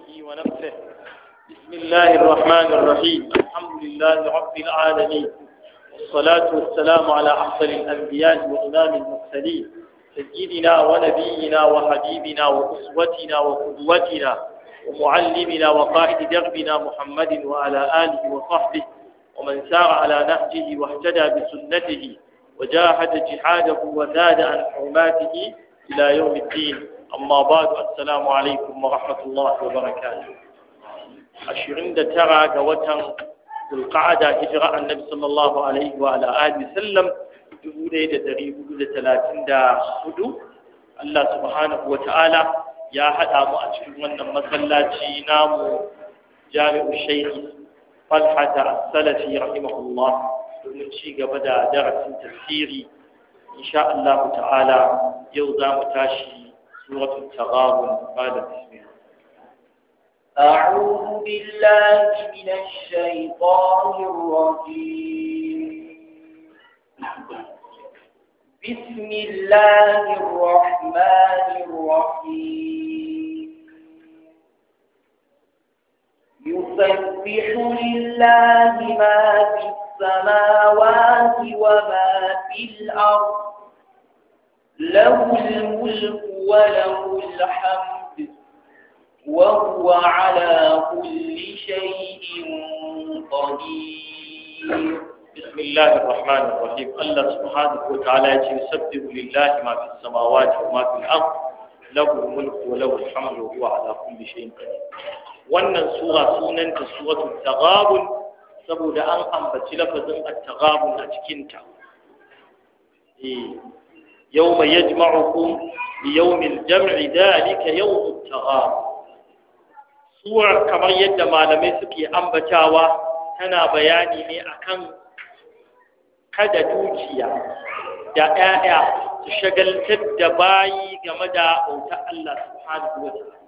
بحمده ونفسه بسم الله الرحمن الرحيم الحمد لله رب العالمين والصلاة والسلام على أفضل الأنبياء وإمام المرسلين سيدنا ونبينا وحبيبنا وأسوتنا وقدوتنا ومعلمنا وقائد دربنا محمد وعلى آله وصحبه ومن سار على نهجه واهتدى بسنته وجاهد جهاده وزاد عن حرماته إلى يوم الدين أما بعد السلام عليكم ورحمة الله وبركاته عشرين ترى قوة القعدة هجرة النبي صلى الله عليه وعلى آله وسلم دولة دريه ثلاثين دا هدو الله سبحانه وتعالى يا هذا ما أشكر من مسلاتي نام جامع الشيخ طلحة السلفي رحمه الله domin ci gaba da darasin tafsiri insha Allah ta'ala yau za mu tashi suratul taghabun bada bismillah أعوذ بالله من الشيطان الرجيم بسم الله الرحمن الرحيم يسبح لله ما في السماوات وما في الأرض له الملك وله الحمد وهو على كل شيء قدير بسم الله الرحمن الرحيم الله سبحانه وتعالى يسبح لله ما في السماوات وما في الأرض له الملك وله الحمد وهو على كل شيء قدير wannan sura sunanta suratul taghabun saboda an ambaci lafazin at-taghabun a cikin ta eh yawma yajma'ukum li yawmil jam'i dhalika yawmut taghabun sura kamar yadda malamai suke ambatawa tana bayani ne akan kada dukiya da ƴaƴa su shagaltar da bayi game da bautar Allah subhanahu wa ta'ala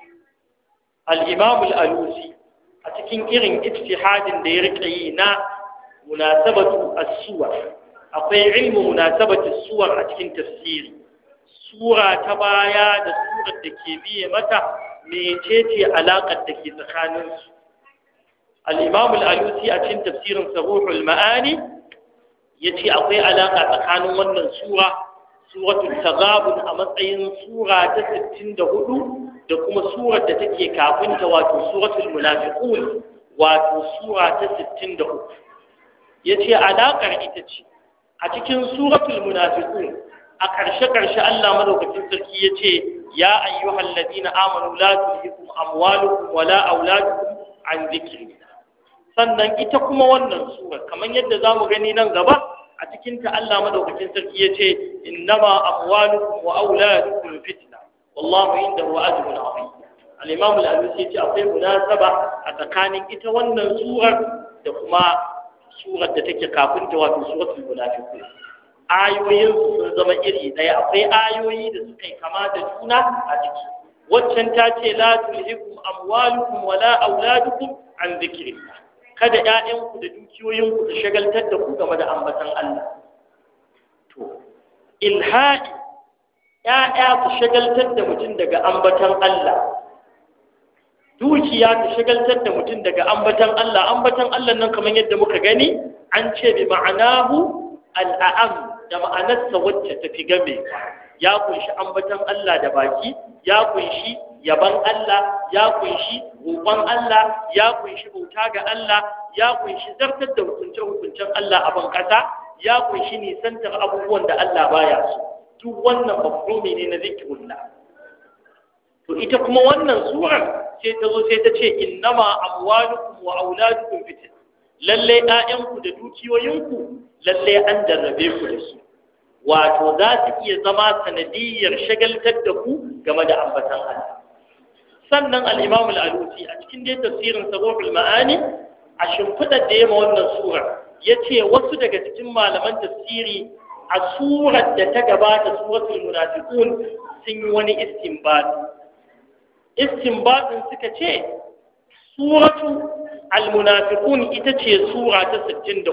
al-imam al-alusi a cikin irin ijtihadin da ya rike yi na munasabatu as-suwar akwai ilmu munasabatu as-suwar a cikin tafsiri sura ta baya da surar da ke biye mata mecece alaƙar da ke tsakanin su al-imam al-alusi a cikin tafsirin saruhul ma'ani yace akwai alaƙa tsakanin wannan sura suratul taghabun a matsayin sura ta 64 da kuma surar da take kafinta wato suratul munafiqun wato sura ta 63 yace alakar ita ce a cikin suratul munafiqun a karshe karshe Allah madaukakin sarki yace ya ayyuhal ladina amanu la tulhikum amwalukum wala auladukum an dhikrillah sannan ita kuma wannan sura kamar yadda zamu gani nan gaba a cikin ta Allah madaukakin sarki yace innama amwalukum wa auladukum fitna wallahu indahu ajrun azim al-imam al-alusi yace akwai munasaba a tsakanin ita wannan surar da kuma surar da take kafin ta wato suratul munafiqun ayoyin sun zama iri daya akwai ayoyi da suka yi kama da juna a ciki waccan ta ce la tulhikum amwalukum wala auladukum an dhikrillah kada ƴaƴanku da dukiyoyinku su shagaltar da ku game da ambatan Allah to ilha'i ‘ya'ya su shagaltar da mutum daga ambatan Allah, dukiya ta shagaltar da mutum daga ambatan Allah, ambatan Allah nan kamar yadda muka gani, an ce bi ma'anahu al'a'am da ma'anarsa wacce ta fi game, ya kunshi ambatan Allah da baki, ya kunshi yaban Allah, ya kunshi roƙon Allah, ya kunshi bauta ga Allah, ya kunshi zartar da hukunce-hukuncen Allah a ban ƙasa, ya kunshi nisantar abubuwan da Allah baya so. duk wannan mafhumi ne na zikirullah to ita kuma wannan surar sai ta zo sai ta ce innama amwalukum wa auladukum fitin lalle ƴaƴanku da dukiyoyinku lalle an jarrabe ku da su wato za su iya zama sanadiyyar shagaltar da ku game da ambatan Allah sannan al-Imam al-Alusi a cikin dai tafsirin Sabahul Ma'ani a shimfidar da yema wannan surar yace wasu daga cikin malaman tafsiri a surar da ta gabata suratul munafiqun sun yi wani istinbat istinbatin suka ce suratu al-munafiqun ita ce sura ta 63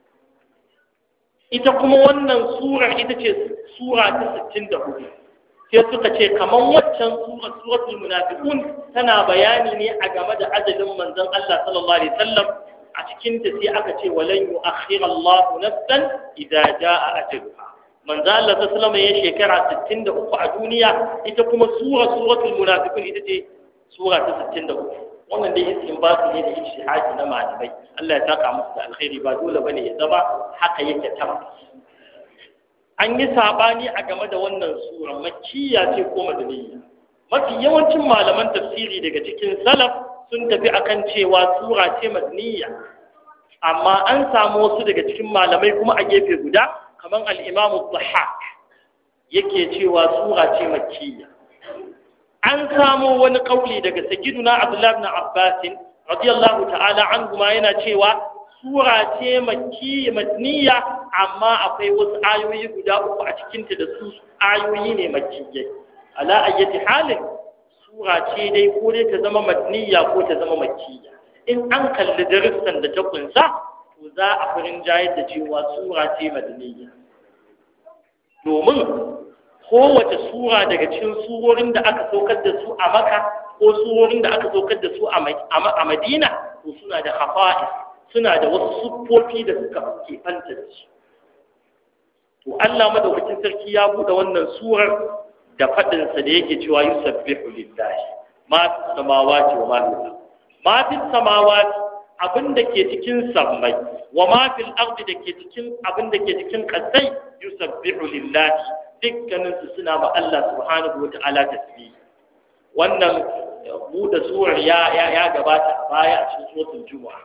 ita kuma wannan surar ita ce sura ta 64 sai suka ce kaman waccan sura suratul munafiqun tana bayani ne a game da ajalin manzon Allah sallallahu alaihi wasallam a cikin ta sai aka ce walan yu'akhkhira Allah nafsan idza jaa ajaluha manzo Allah sallallahu alaihi ya shekara 63 a duniya ita kuma sura suratul munafiqun ita ce sura ta 63 wannan dai istinbatu ne da ijtihadi na malamai Allah ya saka musu da alkhairi ba dole bane ya zama haka yake tabbas an yi sabani a game da wannan sura makkiya ce ko madaniya mafi yawancin malaman tafsiri daga cikin salaf sun tafi akan cewa sura ce madaniya amma an samu wasu daga cikin malamai kuma a gefe guda kamar al-Imam Dhahhak yake cewa sura ce makkiya an samu wani kauli daga sayyiduna Abdullah ibn Abbas radiyallahu ta'ala anhu ma yana cewa sura ce makki madniya amma akwai wasu ayoyi guda uku a cikinta da su ayoyi ne makkiyai ala ayyati halin sura ce dai ko dai ta zama madniya ko ta zama makkiya in an kalli darussan da ta kunsa to za a furin jayar da cewa sura ce madniya domin kowace sura daga cikin surorin da aka saukar da su a maka ko surorin da aka saukar da su a madina to suna da hafa'is suna da wasu siffofi da suka kefanta da su to Allah madaukakin sarki ya buɗe wannan surar da faɗinsa da yake cewa yusabbihu lillahi ma fi samawati wa ma fi ma fi samawati abin da ke cikin sammai wa ma fil ardi da ke cikin abin da ke cikin kasai yusabbihu lillahi dukkanin su suna ba Allah subhanahu wa ta'ala tasbih wannan buɗe surar ya ya gabata a baya a cikin suratul jumu'a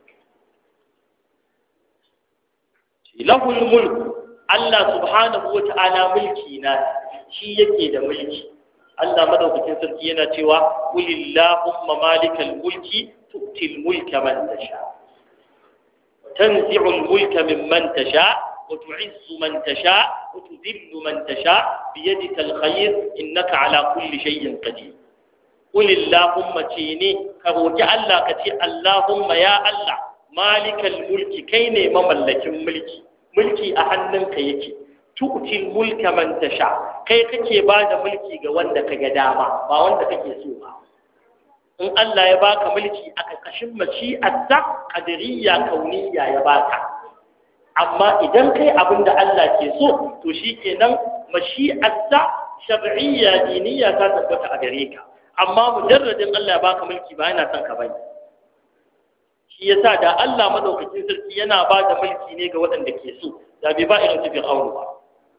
lahul mulku Allah subhanahu wa ta'ala mulki na shi yake da mulki Allah madaukakin sarki yana cewa qulillahumma malikal mulki tu'til mulka man tasha tanzi'ul mulka mimman tasha wa tu'izzu man tasha wa tudhillu man tasha biyadika alkhayr innaka ala kulli shay'in qadir qulillahumma tini ka roki Allah ka ce Allahumma ya Allah malikal mulki kai ne mamallakin mulki mulki a hannunka yake tu'til mulka man tasha kai kake ba da mulki ga wanda ka ga dama ba wanda kake so ba in Allah ya baka mulki a ƙarƙashin mashi'arsa qadariyya kauniyya ya baka amma idan kai abin da Allah ke so to shikenan mashi'arsa shar'iyya diniyya ta tabbata a gare ka amma mujarradin Allah ya baka mulki ba yana son ka bane shi yasa da Allah madaukakin sarki yana ba da mulki ne ga waɗanda ke so da bai ba irin su fir'aunu ba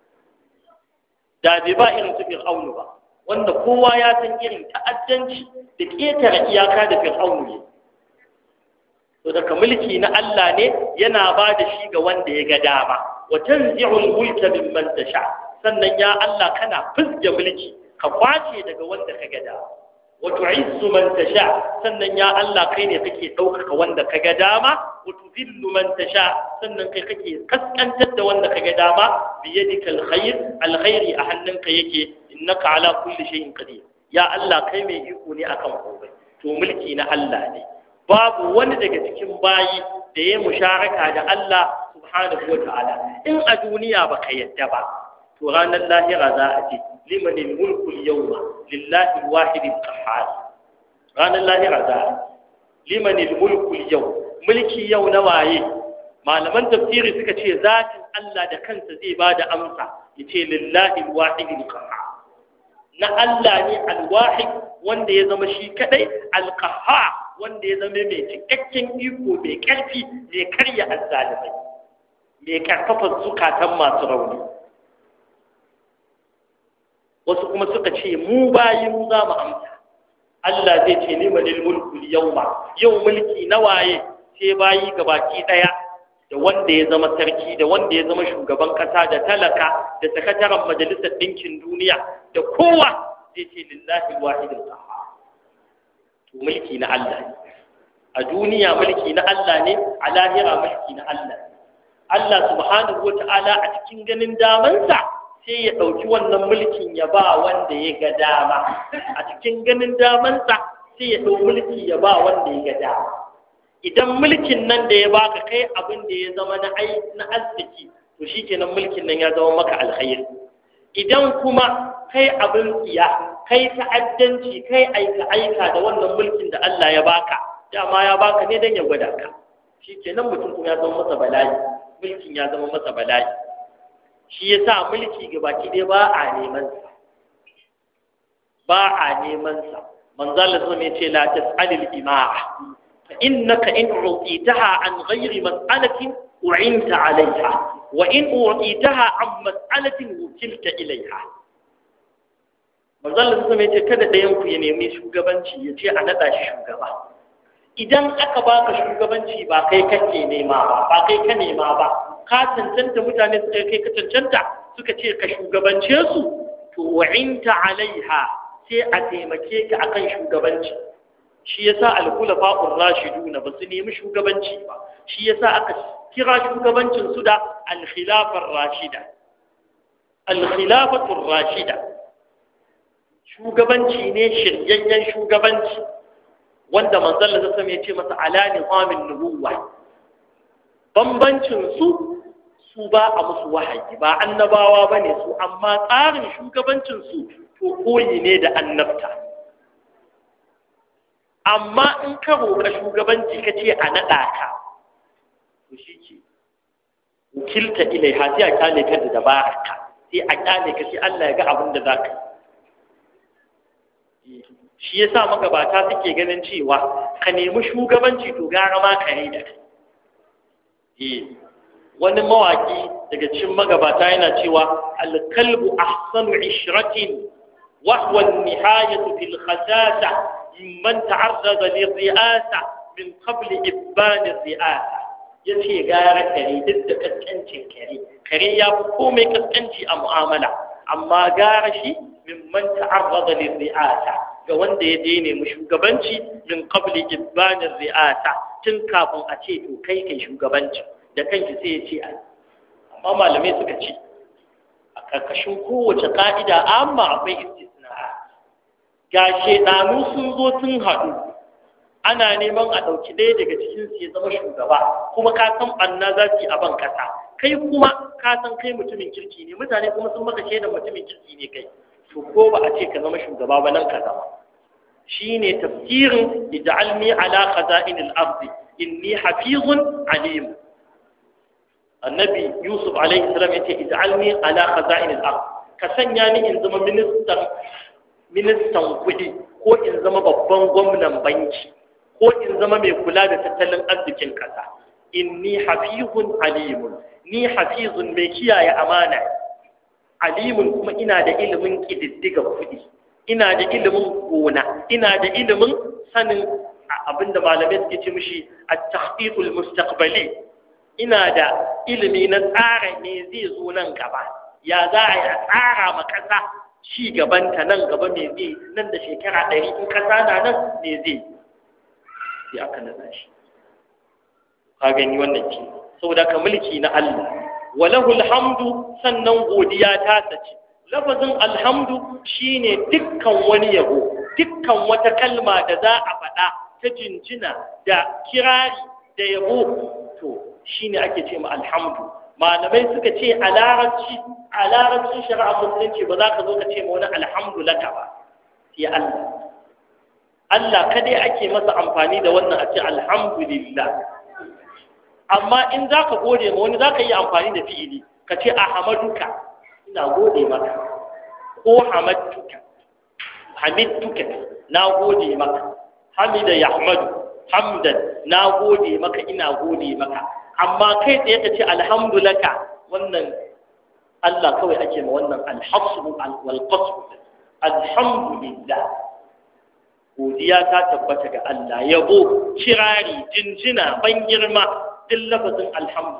da bai ba irin su fir'aunu ba wanda kowa ya san irin ta'addanci da ƙetare iyaka da fir'aunu ne to daga mulki na Allah ne yana ba da shi ga wanda ya ga dama wa tanzi'ul mulka mimman tasha sannan ya Allah kana fizge mulki ka kwace daga wanda ka ga dama wa tu'izzu man tasha sannan ya Allah kai ne kake ɗaukaka wanda ka ga dama wa tudhillu man tasha sannan kai kake kaskantar da wanda ka ga dama bi yadika alkhair alkhairi a hannunka yake innaka ala kulli shay'in qadir ya Allah kai mai iko ne akan komai to mulki na Allah ne babu wani daga cikin bayi da ya musharaka da Allah subhanahu wa ta'ala in a duniya baka yadda ba to ranar lahira za a ce liman mulku al-yawma lillahi al-wahid al-qahhar ranar lahira za a liman mulku al-yawm mulki yau na waye malaman tafsiri suka ce zatin Allah da kansa zai bada amsa yace lillahi al-wahid al-qahhar na Allah ne al-wahid wanda ya zama shi kadai al-qahhar wanda ya zama mai cikakken iko mai karfi mai karya azzalimai mai karfafa zukatan masu rauni wasu kuma suka ce mu bayi mu za mu amsa Allah zai ce ni manil mulku yawma yau mulki na waye sai bayi gabaki daya da wanda ya zama sarki da wanda ya zama shugaban kasa da talaka da sakataren majalisar ɗinkin duniya da kowa zai ce lillahi wahidul qahhar to mulki na Allah ne a duniya mulki na Allah ne a lahira mulki na Allah ne Allah subhanahu wata'ala a cikin ganin damansa sai ya ɗauki wannan mulkin ya ba wanda ya ga dama a cikin ganin damansa sai ya ɗau mulki ya ba wanda ya ga dama idan mulkin nan da ya baka kai abin da ya zama na ai na arziki to shikenan mulkin nan ya zama maka alkhairi idan kuma kai abin tsiya kai ta'addanci kai aika aika da wannan mulkin da Allah ya baka dama ya baka ne dan ya gwada ka shikenan mutum kuma ya zama masa bala'i mulkin ya zama masa bala'i shi yasa mulki gabaki dai ba a neman sa ba a neman sa manzo Allah sun ce la tas'alil ima'a fa innaka in u'titaha an ghairi mas'alatin u'inta 'alayha wa in u'titaha an mas'alatin wukilta ilayha manzo Allah sun ce kada ɗayan ku ya nemi shugabanci ya ce a nada shi shugaba idan aka baka shugabanci ba kai kake nema ba ba kai ka nema ba ka cancanta mutane suka kai ka cancanta suka ce ka shugabance su to wa'inta alaiha sai a taimake ka akan shugabanci shi yasa al-khulafa'ur rashidun ba su nemi shugabanci ba shi yasa aka kira shugabancin su da al-khilafar rashida al-khilafatur rashida shugabanci ne shiryayyen shugabanci wanda manzon Allah sallallahu ya ce masa ala nizamin nubuwa bambancin su su ba a musu wahayi ba annabawa bane su amma tsarin shugabancin su to koyi ne da annabta amma in ka roƙa shugabanci ka ce a naɗa ka to shi ke wakilta ilai ha sai a kyale ka da dabararka sai a kyale ka sai Allah ya ga abin da za ka yi shi ya sa magabata suke ganin cewa ka nemi shugabanci to gara ma ka da kai wani mawaki daga cikin magabata yana cewa alkalbu ahsanu ishratin وهو النهاية في الخساسة ممن تعرض للرئاسة من قبل إبان الرئاسة yace gara kare duk da kaskancin kare kare ya fi komai kaskanci a mu'amala amma gara shi min man ta'arrada lil ri'asa ga wanda ya daina mu shugabanci min qabli ibbanir ri'asa tun kafin a ce to kai kai shugabanci da kanki sai ya ce amma malamai suka ce a karkashin kowace ka'ida amma akwai ga shaidanu sun zo sun haɗu ana neman a ɗauki ɗaya daga cikin su ya zama shugaba kuma ka san ɓanna za su yi a ban kasa kai kuma ka san kai mutumin kirki ne mutane kuma sun maka shaidan mutumin kirki ne kai to ko ba a ce ka zama shugaba ba nan ka zama shine tafsirin ij'alni ala khaza'in al-ard inni hafizun alim annabi yusuf alaihi salam yace ij'alni ala khaza'in al-ard ka sanya ni in zama ministan ministan kuɗi ko in zama babban gwamnan banki ko in zama mai kula da tattalin arzikin ƙasa inni hafizun alimun ni hafizun mai kiyaye amana alimun kuma ina da ilimin ƙididdiga kuɗi ina da ilimin gona ina da ilimin sanin abinda malamai suke ce mishi at-tahqiqul mustaqbali ina da ilimi na tsara me zai zo nan gaba ya za a yi a tsara ma ƙasa ci gabanta nan gaba me zai nan da shekara ɗari in ƙasa na nan me zai sai aka nasa shi ka gani wannan ce saboda ka mulki na Allah walahu alhamdu sannan godiya ta sace lafazin alhamdu shine dukkan wani yabo dukkan wata kalma da za a faɗa ta jinjina da kirari da yabo to shine ake ce ma alhamdu malamai suka ce a larabci a larabcin shari'a musulunci ba za ka zo ka ce ma wani alhamdu laka ba sai Allah Allah kadai ake masa amfani da wannan a ce alhamdulillah amma in za ka gode ma wani za ka yi amfani da fi'ili ka ce a hamaduka ina gode maka ko hamadtuka hamidtuka na gode maka hamida yahmadu hamdan na gode maka ina gode maka amma kai tsaye ka ce alhamdulaka wannan Allah kawai ake ma wannan alhasbu wal qasbu alhamdulillah godiya ta tabbata ga Allah yabo kirari jinjina ban girma duk lafazin alhamdu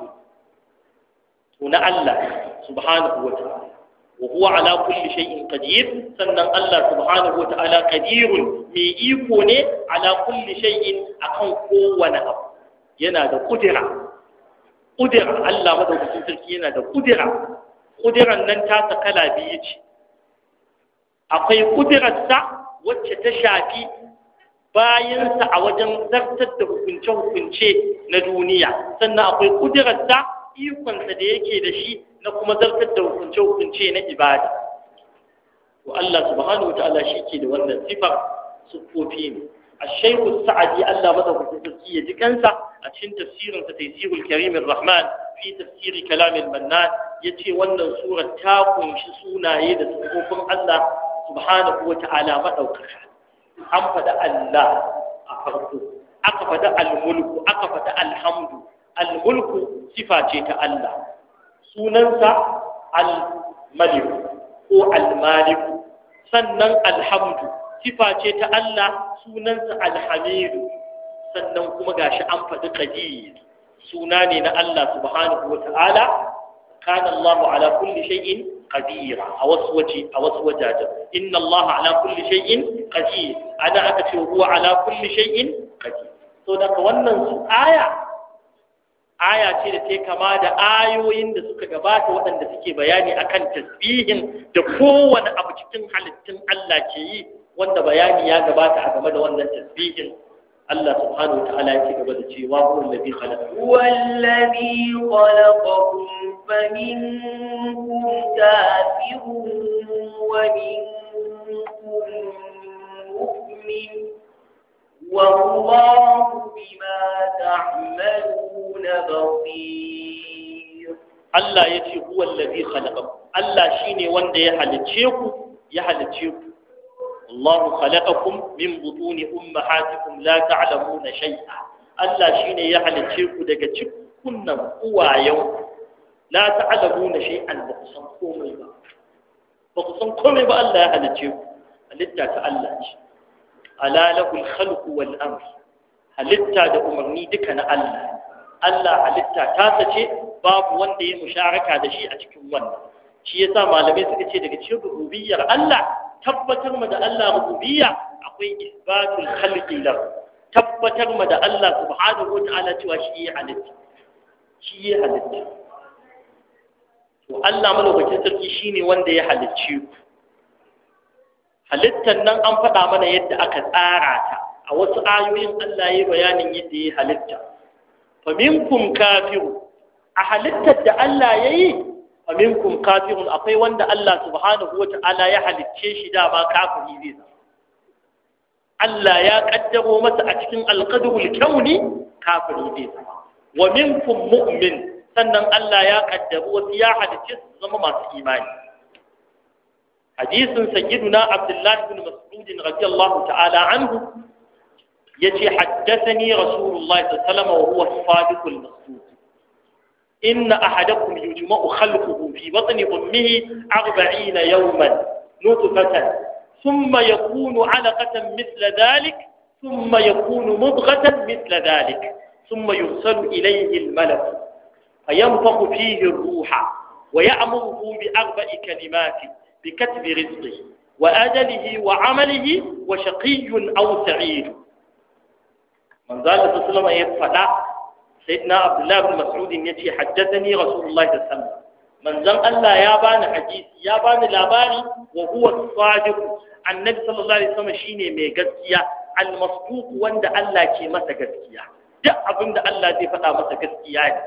to na Allah subhanahu wa ta'ala wa huwa ala kulli shay'in qadir sannan Allah subhanahu wa ta'ala qadirun mai iko ne ala kulli shay'in akan kowane abu yana da kudira kudira Allah madaukakin sarki yana da kudira kudiran nan ta kala biyu ce akwai kudirarsa wacce ta shafi bayansa a wajen zartar da hukunce-hukunce na duniya sannan akwai kudirarsa ikonsa da yake da shi na kuma zartar da hukunce-hukunce na ibada to Allah subhanahu wataala shi ke da wannan sifar siffofi ne الشيخ السعدي ألا مدى في جكنسة أتشن تفسير تيسير الكريم الرحمن في تفسير كلام المنان يتي ون سورة تاكم شسونا يد سقوفم الله سبحانه وتعالى مدوكك أم فدا الله أفرقه أقفد الملك أقفد الحمد الملك صفة الله سننسى الملك هو المالك سنن الحمد sifa ce ta Allah sunansa alhamidu sannan kuma gashi an faɗi qadir suna ne na Allah subhanahu wata'ala kana Allahu ala kulli shay'in qadir a wasu waje a wasu wajajen inna Allah ala kulli shay'in qadir ana aka ce huwa ala kulli shay'in qadir to daga wannan su aya aya ce da ta kama da ayoyin da suka gabata waɗanda suke bayani akan tasbihin da kowane abu cikin halittun Allah ke yi wanda bayani ya gabata a game da wannan tasbihin Allah subhanahu wataala ya ci gaba da cewa huwa allazi khalaqa huwa allazi khalaqakum faminkum kafirun wa minkum mu'min والله بما تعملون بصير Allah ya ce huwa allazi khalaqakum Allah shine wanda ya halicce ku ya halicce ku الله خلقكم من بطون أمهاتكم لا تعلمون شيئا Allah shi ne ya halicce ku daga cikunan uwayen la ta'lamuna shay'an ba ku san komai ba ba ku san komai ba Allah ya halicce ku halitta ta Allah ce ala lahul khalqu wal amr halitta da umarni duka na Allah Allah halitta ta sace babu wanda ya musharaka da shi a cikin wannan shi yasa malamai suka ce daga cikin rububiyyar Allah tabbatar ma da Allah rububiyya akwai isbatul khalqi lahu tabbatar ma da Allah subhanahu wa ta'ala cewa shi ya halitta shi ya halitta to Allah malaukakin sarki shine wanda ya halicce ku halittar nan an faɗa mana yadda aka tsara ta a wasu ayoyin Allah ya yi bayanin yadda ya halitta fa minkum kafiru a halittar da Allah ya yi fa minkum kafirun akwai wanda Allah subhanahu wa ta'ala ya halicce shi dama kafiri zai zama Allah ya kaddaro masa a cikin alqadrul kauni kafiri zai zama wa minkum mu'min sannan Allah ya kaddaro wasu ya halicce su zama masu imani hadisin sayyiduna Abdullah ibn Mas'ud radiyallahu ta'ala anhu yace haddathani Rasulullah sallallahu alaihi wasallam wa huwa as-sadiqul masduq إن أحدكم يجمع خلقه في بطن أمه أربعين يوما نطفة ثم يكون علقة مثل ذلك ثم يكون مضغة مثل ذلك ثم يرسل إليه الملك فينفخ فيه الروح ويأمره بأربع كلمات بكتب رزقه وأجله وعمله وشقي أو سعيد من ذلك صلى الله عليه وسلم سيدنا عبد الله بن مسعود يتي حدثني رسول الله صلى الله عليه وسلم من زن الله يا بان حديث يا بان لاباري وهو الصادق النبي صلى الله عليه وسلم شيني مي gaskiya المصدوق wanda Allah ke masa gaskiya duk abinda Allah zai faɗa masa gaskiya ne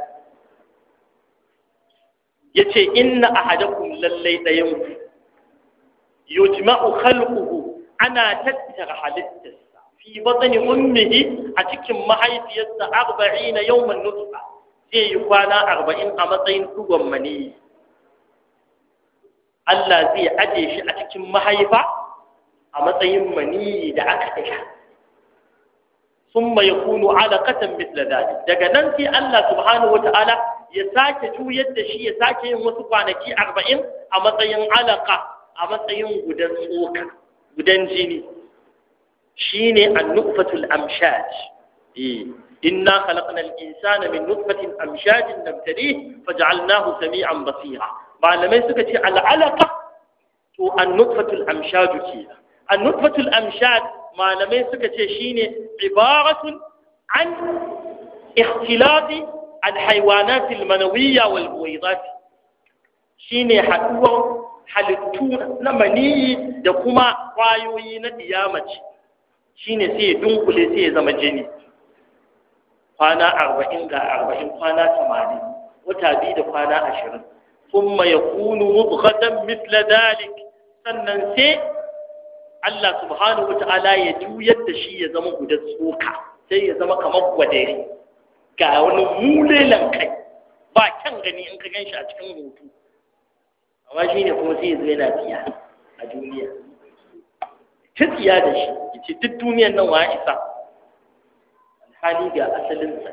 yace inna ahadakum lallai dayan yujma'u khalquhu ana tattara halittarsa fi batni ummihi a cikin mahaifiyarsa arba'ina yawman nutfa zai yi kwana arba'in a matsayin dugon mani Allah zai aje shi a cikin mahaifa a matsayin mani da aka dasha summa yakunu alaqatan mithla dhalik daga nan sai Allah subhanahu wata'ala ya sake juyar da shi ya sake yin wasu kwanaki arba'in a matsayin alaka a matsayin gudan tsoka gudan jini shine an-nutfatul amshaj eh inna khalaqnal insana min nutfatin amshajin nabtalihi faj'alnahu sami'an basira malamai suka ce al-alaqa to an-nutfatul amshaj ke an-nutfatul amshaj malamai suka ce shine ibaratun an ikhtilati al-hayawanat al-manawiyya wal buwaydat shine haduwar halittu na maniyi da kuma kwayoyi na diyamaci shine sai ya dunkule sai ya zama jini kwana arba'in ga arba'in kwana tamanin wata biyu da kwana ashirin ثم يكون مضغة مثل ذلك sannan sai Allah subhanahu wa ta'ala ya juyar da shi ya zama guda tsoka sai ya zama kamar gwadari ga wani mulelan kai ba kyan gani in ka gan shi a cikin hoto amma shi ne kuma sai ya zo yana tsiya a duniya ta tsiya da shi ya ce duk duniyan nan wa isa alhali ga asalinsa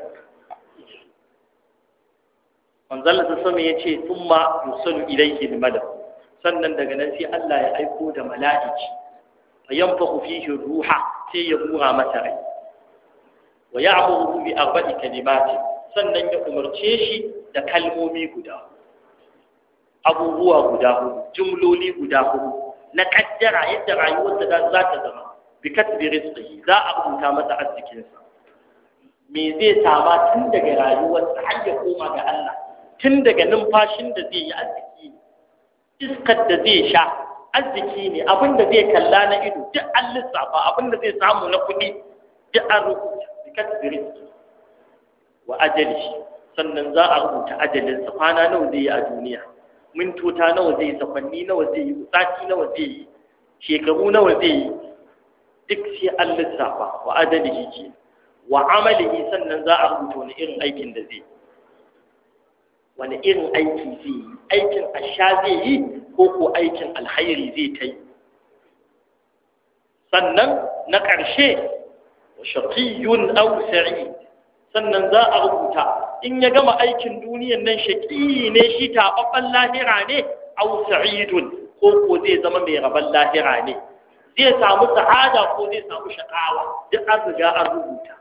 manzala ta sama ya ce sun ma yusalu ilaihi limadar sannan daga nan sai Allah ya aiko da mala'iki fa yanfahu fihi ruha sai ya hura masa rai wa ya'muru bi arba'i kalimati sannan ya umarce shi da kalmomi guda abubuwa guda hudu jumloli guda hudu na kaddara yadda rayuwarsa za ta zama bi katbi rizqihi za a rubuta masa arzikinsa me zai sama tun daga rayuwarsa har ya koma ga Allah tun daga numfashin da zai yi arziki iskar da zai sha arziki ne abin da zai kalla na ido duk an lissafa abin da zai samu na kuɗi duk an rubuta bi katbi rizqi wa ajali sannan za a rubuta ajalinsa kwana nawa zai yi a duniya mintota nawa zai yi sakwanni nawa zai yi sati nawa zai yi shekaru nawa zai yi duk sai an lissafa wa adalihi ke wa amalihi sannan za a rubuta wani irin aikin da zai wani irin aiki zai yi aikin asha zai yi ko ko aikin alhairi zai ta yi sannan na ƙarshe wa shaqiyyun aw sa'id sannan za a rubuta in ya gama aikin duniyan nan shaƙi ne shi taɓaɓɓen lahira ne au sa'idun ko ko zai zama mai rabon lahira ne zai samu sa'ada ko zai samu shaƙawa duk an riga an rubuta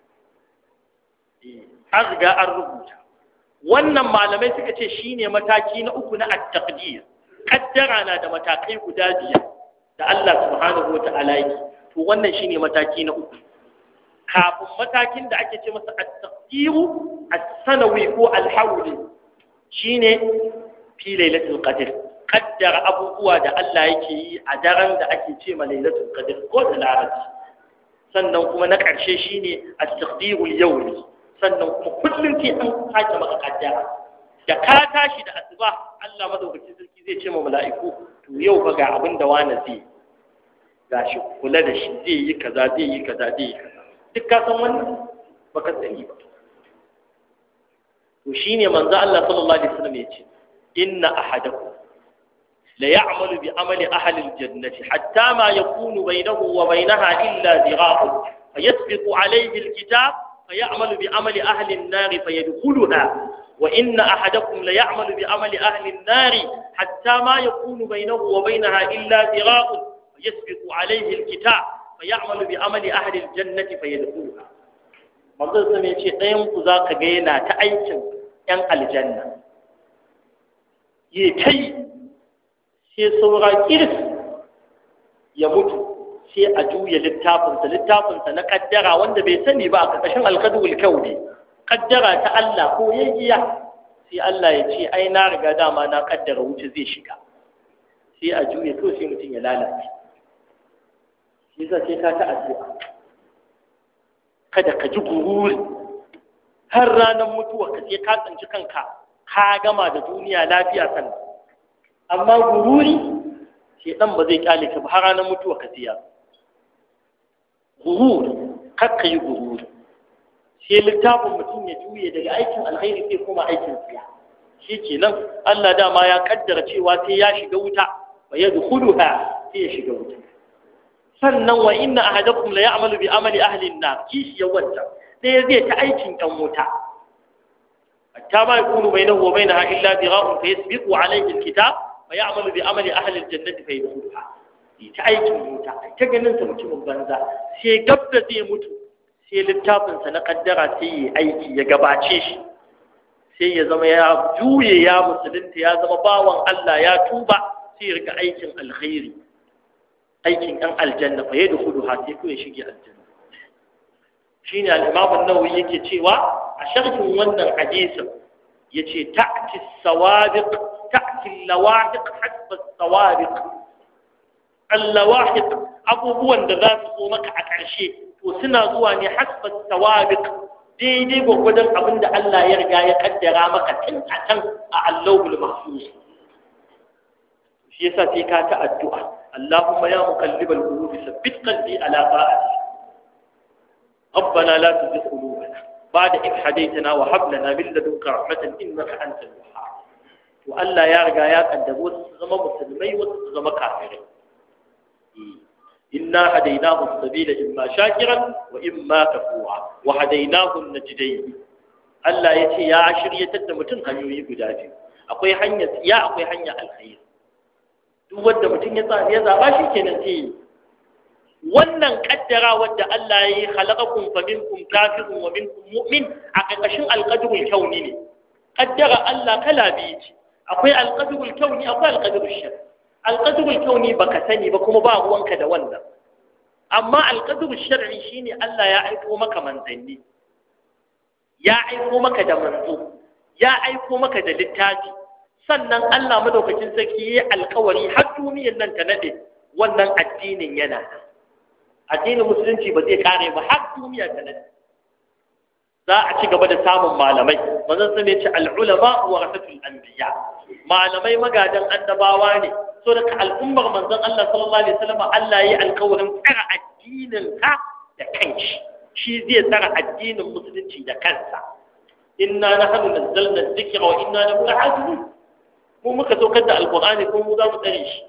an riga an rubuta wannan malamai suka ce shine mataki na uku na at-taqdir kaddara na da matakai guda biyar da Allah subhanahu wa ta'ala yake to wannan shine mataki na uku kafin matakin da ake ce masa at-taqdiru as-sanawi ko al-hawli shine fi lailatul qadr kaddara abubuwa da Allah yake yi a daren da ake ce ma lailatul qadr ko da larabci sannan kuma na ƙarshe shine at-taqdiru al-yawmi sannan kuma kullum sai an sake maka kaddara da ka tashi da asuba Allah madaukakin sarki zai ce ma mala'iku to yau fa ga abin da wani zai gashi kula da shi zai yi kaza zai yi kaza zai yi kaza duk ka san wannan baka sani ba to shine manzo Allah sallallahu alaihi wasallam yace inna ahadakum la ya'malu bi amali ahli al-jannati hatta ma yakunu bainahu wa bainaha illa dhira'un fayasbiqu alayhi al-kitab fayamalu bi amali ahli an-nar fayadkhuluha wa inna ahadakum la ya'malu bi amali ahli an-nar hatta ma yakunu bainahu wa bainaha illa dhira'un fayasbiqu alayhi al-kitab fayamalu bi amali ahli aljannati fayadkhuluha manzon sai ya ce ɗayan ku zaka ga yana ta aikin yan aljanna ye kai sai saura kirs ya mutu sai a juya littafinsa littafinsa na kaddara wanda bai sani ba a ƙarƙashin alkadul kauni kaddara ta Allah ko yayyiya sai Allah ya ce ai na riga dama na kaddara wuce zai shiga sai a juya to sai mutum ya lalace shi yasa sai ka ta addu'a kada ka ji gururi har ranar mutuwa ka sai ka tsinci kanka ka gama da duniya lafiya sannan amma gururi sai dan ba zai kyale ka ba har ranar mutuwa ka siya gurur kar ka yi gururi sai littafin mutum ya juye daga aikin alkhairi sai kuma aikin tsiya shi kenan Allah dama ya kaddara cewa sai ya shiga wuta wa yadkhuluha sai ya shiga wuta sannan wa inna ahadakum la ya'malu bi amali ahli an-nar kishi ya wanta sai zai ta aikin ɗan wuta hatta ma yakunu bainahu wa bainaha illa dira'un fa yasbiqu alayhi al-kitab fa ya'malu bi amali ahli al-jannati fa yadkhuluha ta aikin wuta ta ganin sa mutumin banza sai gab da zai mutu sai littafin sa na kaddara sai ya aiki ya gabace shi sai ya zama ya juye ya musulunta ya zama bawan Allah ya tuba sai ya rika aikin alkhairi aikin ɗan aljanna fa yadda hudu ha sai ya shige aljanna shi ne al'imamun nawawi yake cewa a sharhin wannan hadisin ya ce ta'ti sawabiq ta'ti lawahiq hasba sawabiq allawahiq abubuwan da za su zo maka a ƙarshe to suna zuwa ne hasba sawabiq daidai gwagwadon abin da Allah ya riga ya kaddara maka tun a can a allahul mahfuz shi yasa sai ka ta addu'a Allahumma ya muqallibal qulubi sabbit qalbi ala ta'ati ربنا لا تزغ قلوبنا بعد إذ هديتنا وهب لنا من لدنك رحمة إنك أنت الوهاب وألا يا رجا يا قدم وتزغم مسلمي وتزغم كافرين إنا هديناه السبيل إما شاكرا وإما كفورا وهديناه النجدين Allah ya ce ya shiryatar da mutum hanyoyi guda biyu akwai hanya ya akwai hanya alkhair duk wanda mutum ya tsaya ya zaba shi kenan sai wannan kaddara wadda Allah ya yi khalaqakum fa minkum kafirun wa minkum mu'min a ƙarƙashin alqadrul kauni ne kaddara Allah kala biyu ce akwai alqadrul kauni akwai alqadrul shar alqadrul kauni baka sani ba kuma ba ruwanka da wannan amma alqadrul shar'i shine Allah ya aiko maka manzanni ya aiko maka da manzo ya aiko maka da littafi sannan Allah madaukakin sarki ya alkawari har duniyar nan ta nade wannan addinin yana addinin musulunci ba zai kare ba har duniya ta nade za a ci gaba da samun malamai manzon sun ce al-ulama wa rasatul anbiya malamai magadan annabawa ne so daga al'ummar manzon Allah sallallahu alaihi wasallam Allah ya yi alkawarin tsara addinin ka da kanshi shi zai tsara addinin musulunci da kansa inna nahnu nazzalna dhikra wa inna lahu lahafizun mu muka saukar da alqur'ani ko mu za mu tsare shi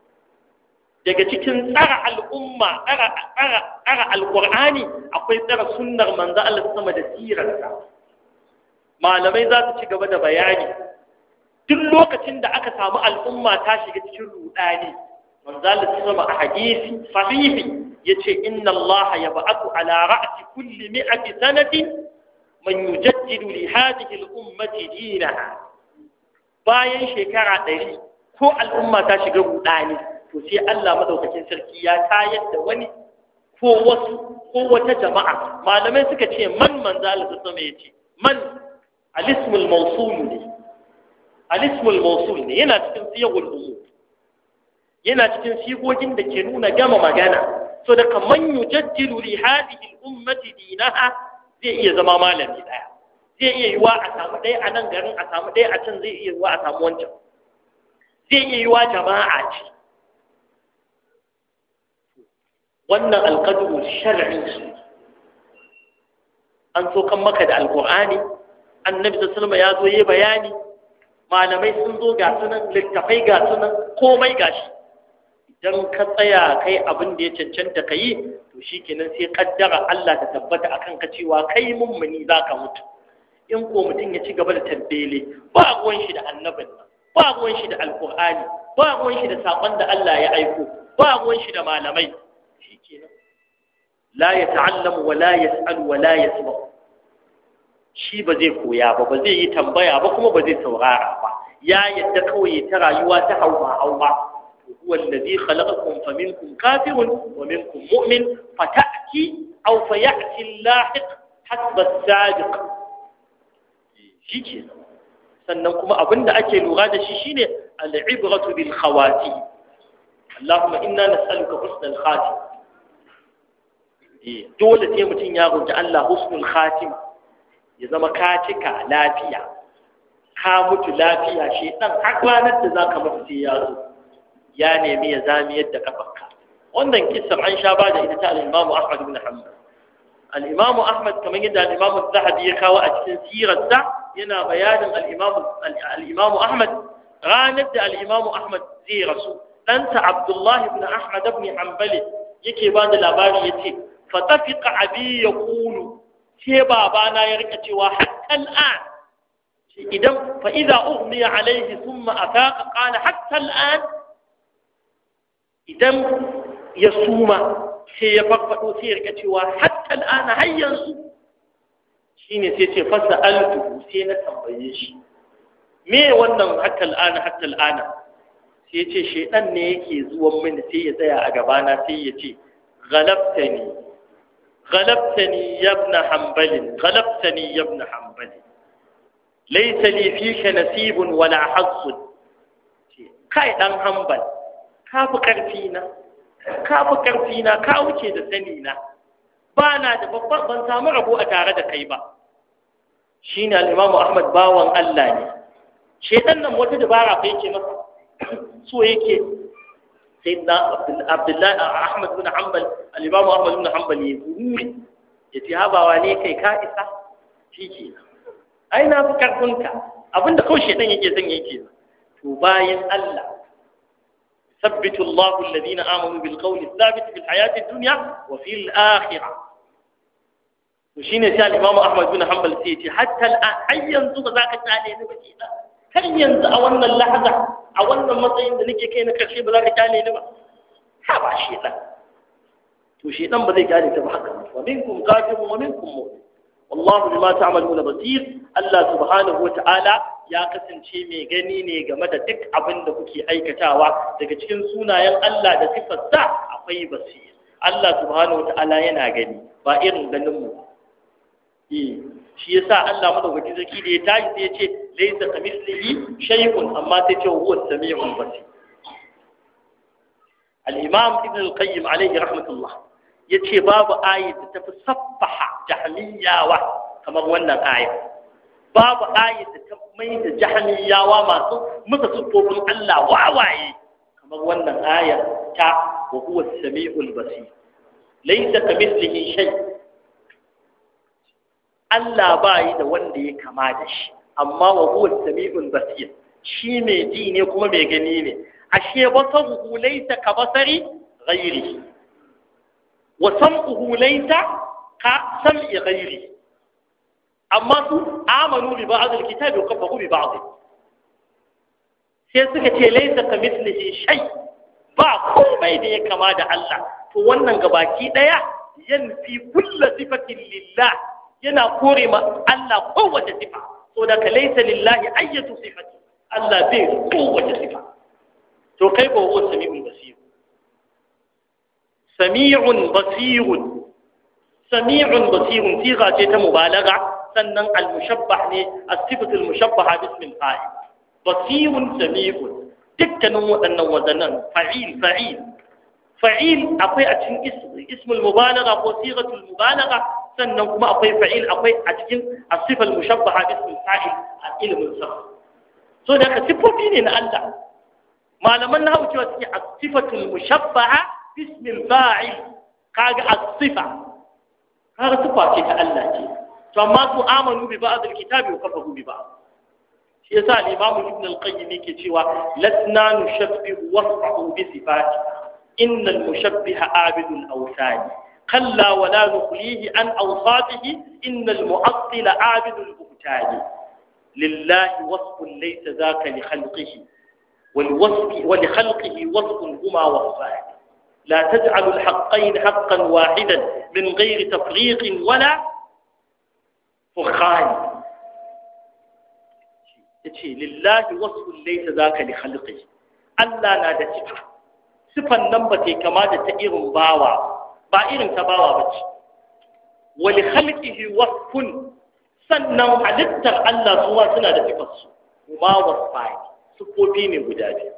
daga cikin tsara al'umma tsara tsara tsara alqur'ani akwai tsara sunnar manzo Allah sama da sirarsa malamai za su ci gaba da bayani duk lokacin da aka samu al'umma ta shiga cikin rudani manzo Allah sama a hadisi sahihi yace inna Allah yab'athu ala ra'si kulli mi'ati sanati man yujaddidu li hadhihi al-ummati dinaha bayan shekara ɗari ko al'umma ta shiga rudani to sai Allah madaukakin sarki ya tayar da wani ko wasu ko wata jama'a malamai suka ce man manzala ta sama yace man al-ismul mawsul ne al-ismul mawsul ne yana cikin siyagul umum yana cikin sigogin da ke nuna gama magana so da kaman yujaddilu li hadhihi al-ummati dinaha zai iya zama malami daya zai iya yiwa a samu ɗaya a nan garin a samu ɗaya a can zai iya yiwa a samu wancan zai iya yiwa jama'a ce wannan alƙaduru shar'i an so kan maka da alƙur'ani annabi sallallahu ya zo yi bayani malamai sun zo ga sunan littafai ga sunan komai gashi idan ka tsaya kai abin da ya cancanta ka yi to shikenan sai kaddara Allah ta tabbata akan ka cewa kai mummuni zaka mutu in ko mutum ya ci gaba da tabbele ba ruwan shi da annabin nan ba ruwan shi da alƙur'ani ba ruwan shi da saƙon da Allah ya aiko ba ruwan shi da malamai shikenan la ya ta'allamu wa la yas'al wa la yasma shi ba zai koya ba ba zai yi tambaya ba kuma ba zai saurara ba ya yadda kawai ta rayuwa ta hauma hauma huwa alladhi khalaqakum faminkum kafirun wa minkum mu'min fata'ti aw fayati al-lahiq hasba as-sabiq shike sannan kuma abinda ake lura da shi shine al-ibratu bil khawati اللهم إنا نسألك حسن الخاتم dole sai mutum ya roƙi Allah husnul khatima ya zama ka cika lafiya ka mutu lafiya shi dan har ranar da zaka mutu sai ya zo ya nemi ya zami yadda kafarka wannan kissar an sha ba da ita ta al-Imam Ahmad ibn Hanbal al-Imam Ahmad kamar yadda al-Imam Az-Zahabi ya kawo a cikin sirarsa yana bayanin al-Imam al-Imam Ahmad ranar da al-Imam Ahmad zai rasu ɗansa Abdullahi ibn Ahmad ibn Hanbali yake ba da labari yace fatafiqa abi yaqulu sai babana ya rika cewa hatta al'an idan fa idza ughmiya alayhi thumma afaqa qala hatta al'an idan ya suma sai ya farfado sai ya rika cewa hatta al'an har yanzu shine sai ce fasa altu sai na tambaye shi me wannan hatta al'an hatta al'an sai ya ce shaidan ne yake zuwan mini sai ya tsaya a gabana sai ya ce galabtani galabtani yabna hanbalin galabtani yabna hanbalin laisa li fika nasibun wala hazzun kai dan hanbal ka fi karfi na ka fi karfi na ka wuce da sani na ba na da babban ban samu rabo a tare da kai ba shine al-imamu ahmad bawan Allah ne shedan nan wata dabara fa yake masa so yake sai na abdullahi ahmad bin hanbal al-imam ahmad bin hanbal ya guri ya ce habawa ne kai ka isa shi ke ai na fi karfinka abinda kawai shaitan yake son yake to bayan Allah ثبت الله الذين آمنوا بالقول الثابت في الحياة الدنيا وفي الآخرة وشين سأل الإمام أحمد بن حنبل سيتي حتى الآن أي ينزل ذاك تعالي نبكينا هل ينزل أولنا اللحظة أولنا مطعين ذلك كي نكرشي بذاك تعالي نبا هذا شيطان وشيطان بذي قال تبحكم ومنكم كافر ومنكم مؤمن والله بما تعملون بصير الله سبحانه وتعالى ya kasance mai gani ne game da duk abin da kuke aikatawa daga cikin sunayen Allah da sifarsa akwai basir Allah subhanahu wata'ala yana gani ba irin ganin mu eh shi yasa Allah madaukaki zaki da ya tashi sai ya ce laysa kamithlihi shay'un amma sai ce huwa samiul basir al-imam ibn al-qayyim alayhi rahmatullah yace babu ayat da tafi sabbaha jahmiyawa kamar wannan ayat babu ayat da ta mai da jahmiyawa masu musa sufofin Allah wawaye kamar wannan aya ta wa huwa as-sami'ul basir laysa kamithlihi shay Allah bai da wanda ya kama da shi amma wa huwa as-sami'ul basir shi mai ji ne kuma mai gani ne ashe basaruhu laysa ka basari ghairihi wa sam'uhu laysa ka sam'i ghairihi amma su amanu bi ba'd al-kitabi wa kafaru bi ba'd sai suka ce laysa ka mithlihi shay ba komai da ya kama da Allah to wannan gabaki daya yanfi kullu sifatin lillah yana kore ma Allah kowace sifa so da ka laysa lillahi ayyatu sifati Allah bai kowace sifa to kai ko huwa sami'un basir sami'un basirun sami'un basirun siga ce ta mubalaga sannan al-mushabbah ne as-sifatu al-mushabbaha bismil fa'il basirun sami'un dukkanin waɗannan wazanan fa'il fa'il fa'il akwai a cikin ismul mubalaga ko sigatul mubalaga sannan kuma akwai fa'il akwai a cikin as-sifal mushabbaha bismil fa'il a ilmin sarf so da ka sifofi ne na Allah malaman nahawu cewa suke as-sifatul mushabbaha bismil fa'il kaga as-sifa kaga sifa ce ta Allah ce to amma su amanu bi ba'd al-kitabi wa kafaru bi ba'd shi yasa al-imam ibn al-qayyim yake cewa lasna nushabbihu wasfahu bi sifati innal mushabbiha abidul awsani kalla wa la nukhlihi an awsatihi innal mu'attil abidul buhtani lillahi wasfun laysa dhaka li khalqihi والوصف ولخلقه وصف هما وصفان لا تجعل الحقين حقا واحدا من غير تفريق ولا فرقان yace lillahi wasfun laysa zaka li khalqi Allah na da sifa sifan nan ba ta kama da ta irin bawa ba irin ta bawa bace wa li khalqihi wasfun sannan halittar Allah suwa suna da sifar su kuma wasfai sufofi ne guda biyu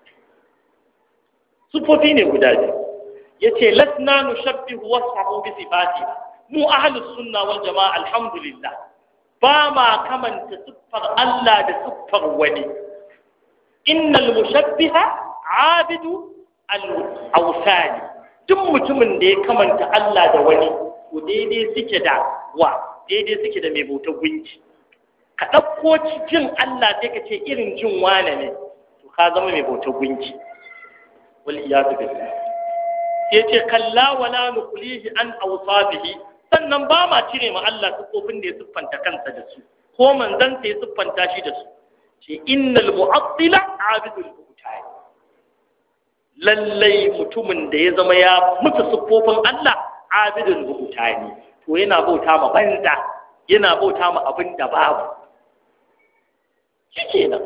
sufofi ne guda biyu yace lasna nushabbihu wasfahu bi sifati mu ahlus sunna wal jamaa alhamdulillah ba ma kamanta siffar Allah da siffar wani innal mushabbiha abidu al-awsani duk mutumin da ya kamanta Allah da wani to daidai suke da wa daidai suke da mai bautar gunki ka ɗauko jin Allah sai ka ce irin jin wane ne to ka zama mai bautar gunki wal iyadu billah sai ce kalla wala nuqlihi an awsabihi sannan ba ma cire ma Allah siffofin da ya siffanta kansa da su ko manzon ya siffanta shi da su ce innal mu'attila abidul buhtani lallai mutumin da ya zama ya mutu siffofin Allah abidul buhtani to yana bauta ma banza yana bauta ma abin da babu shikenan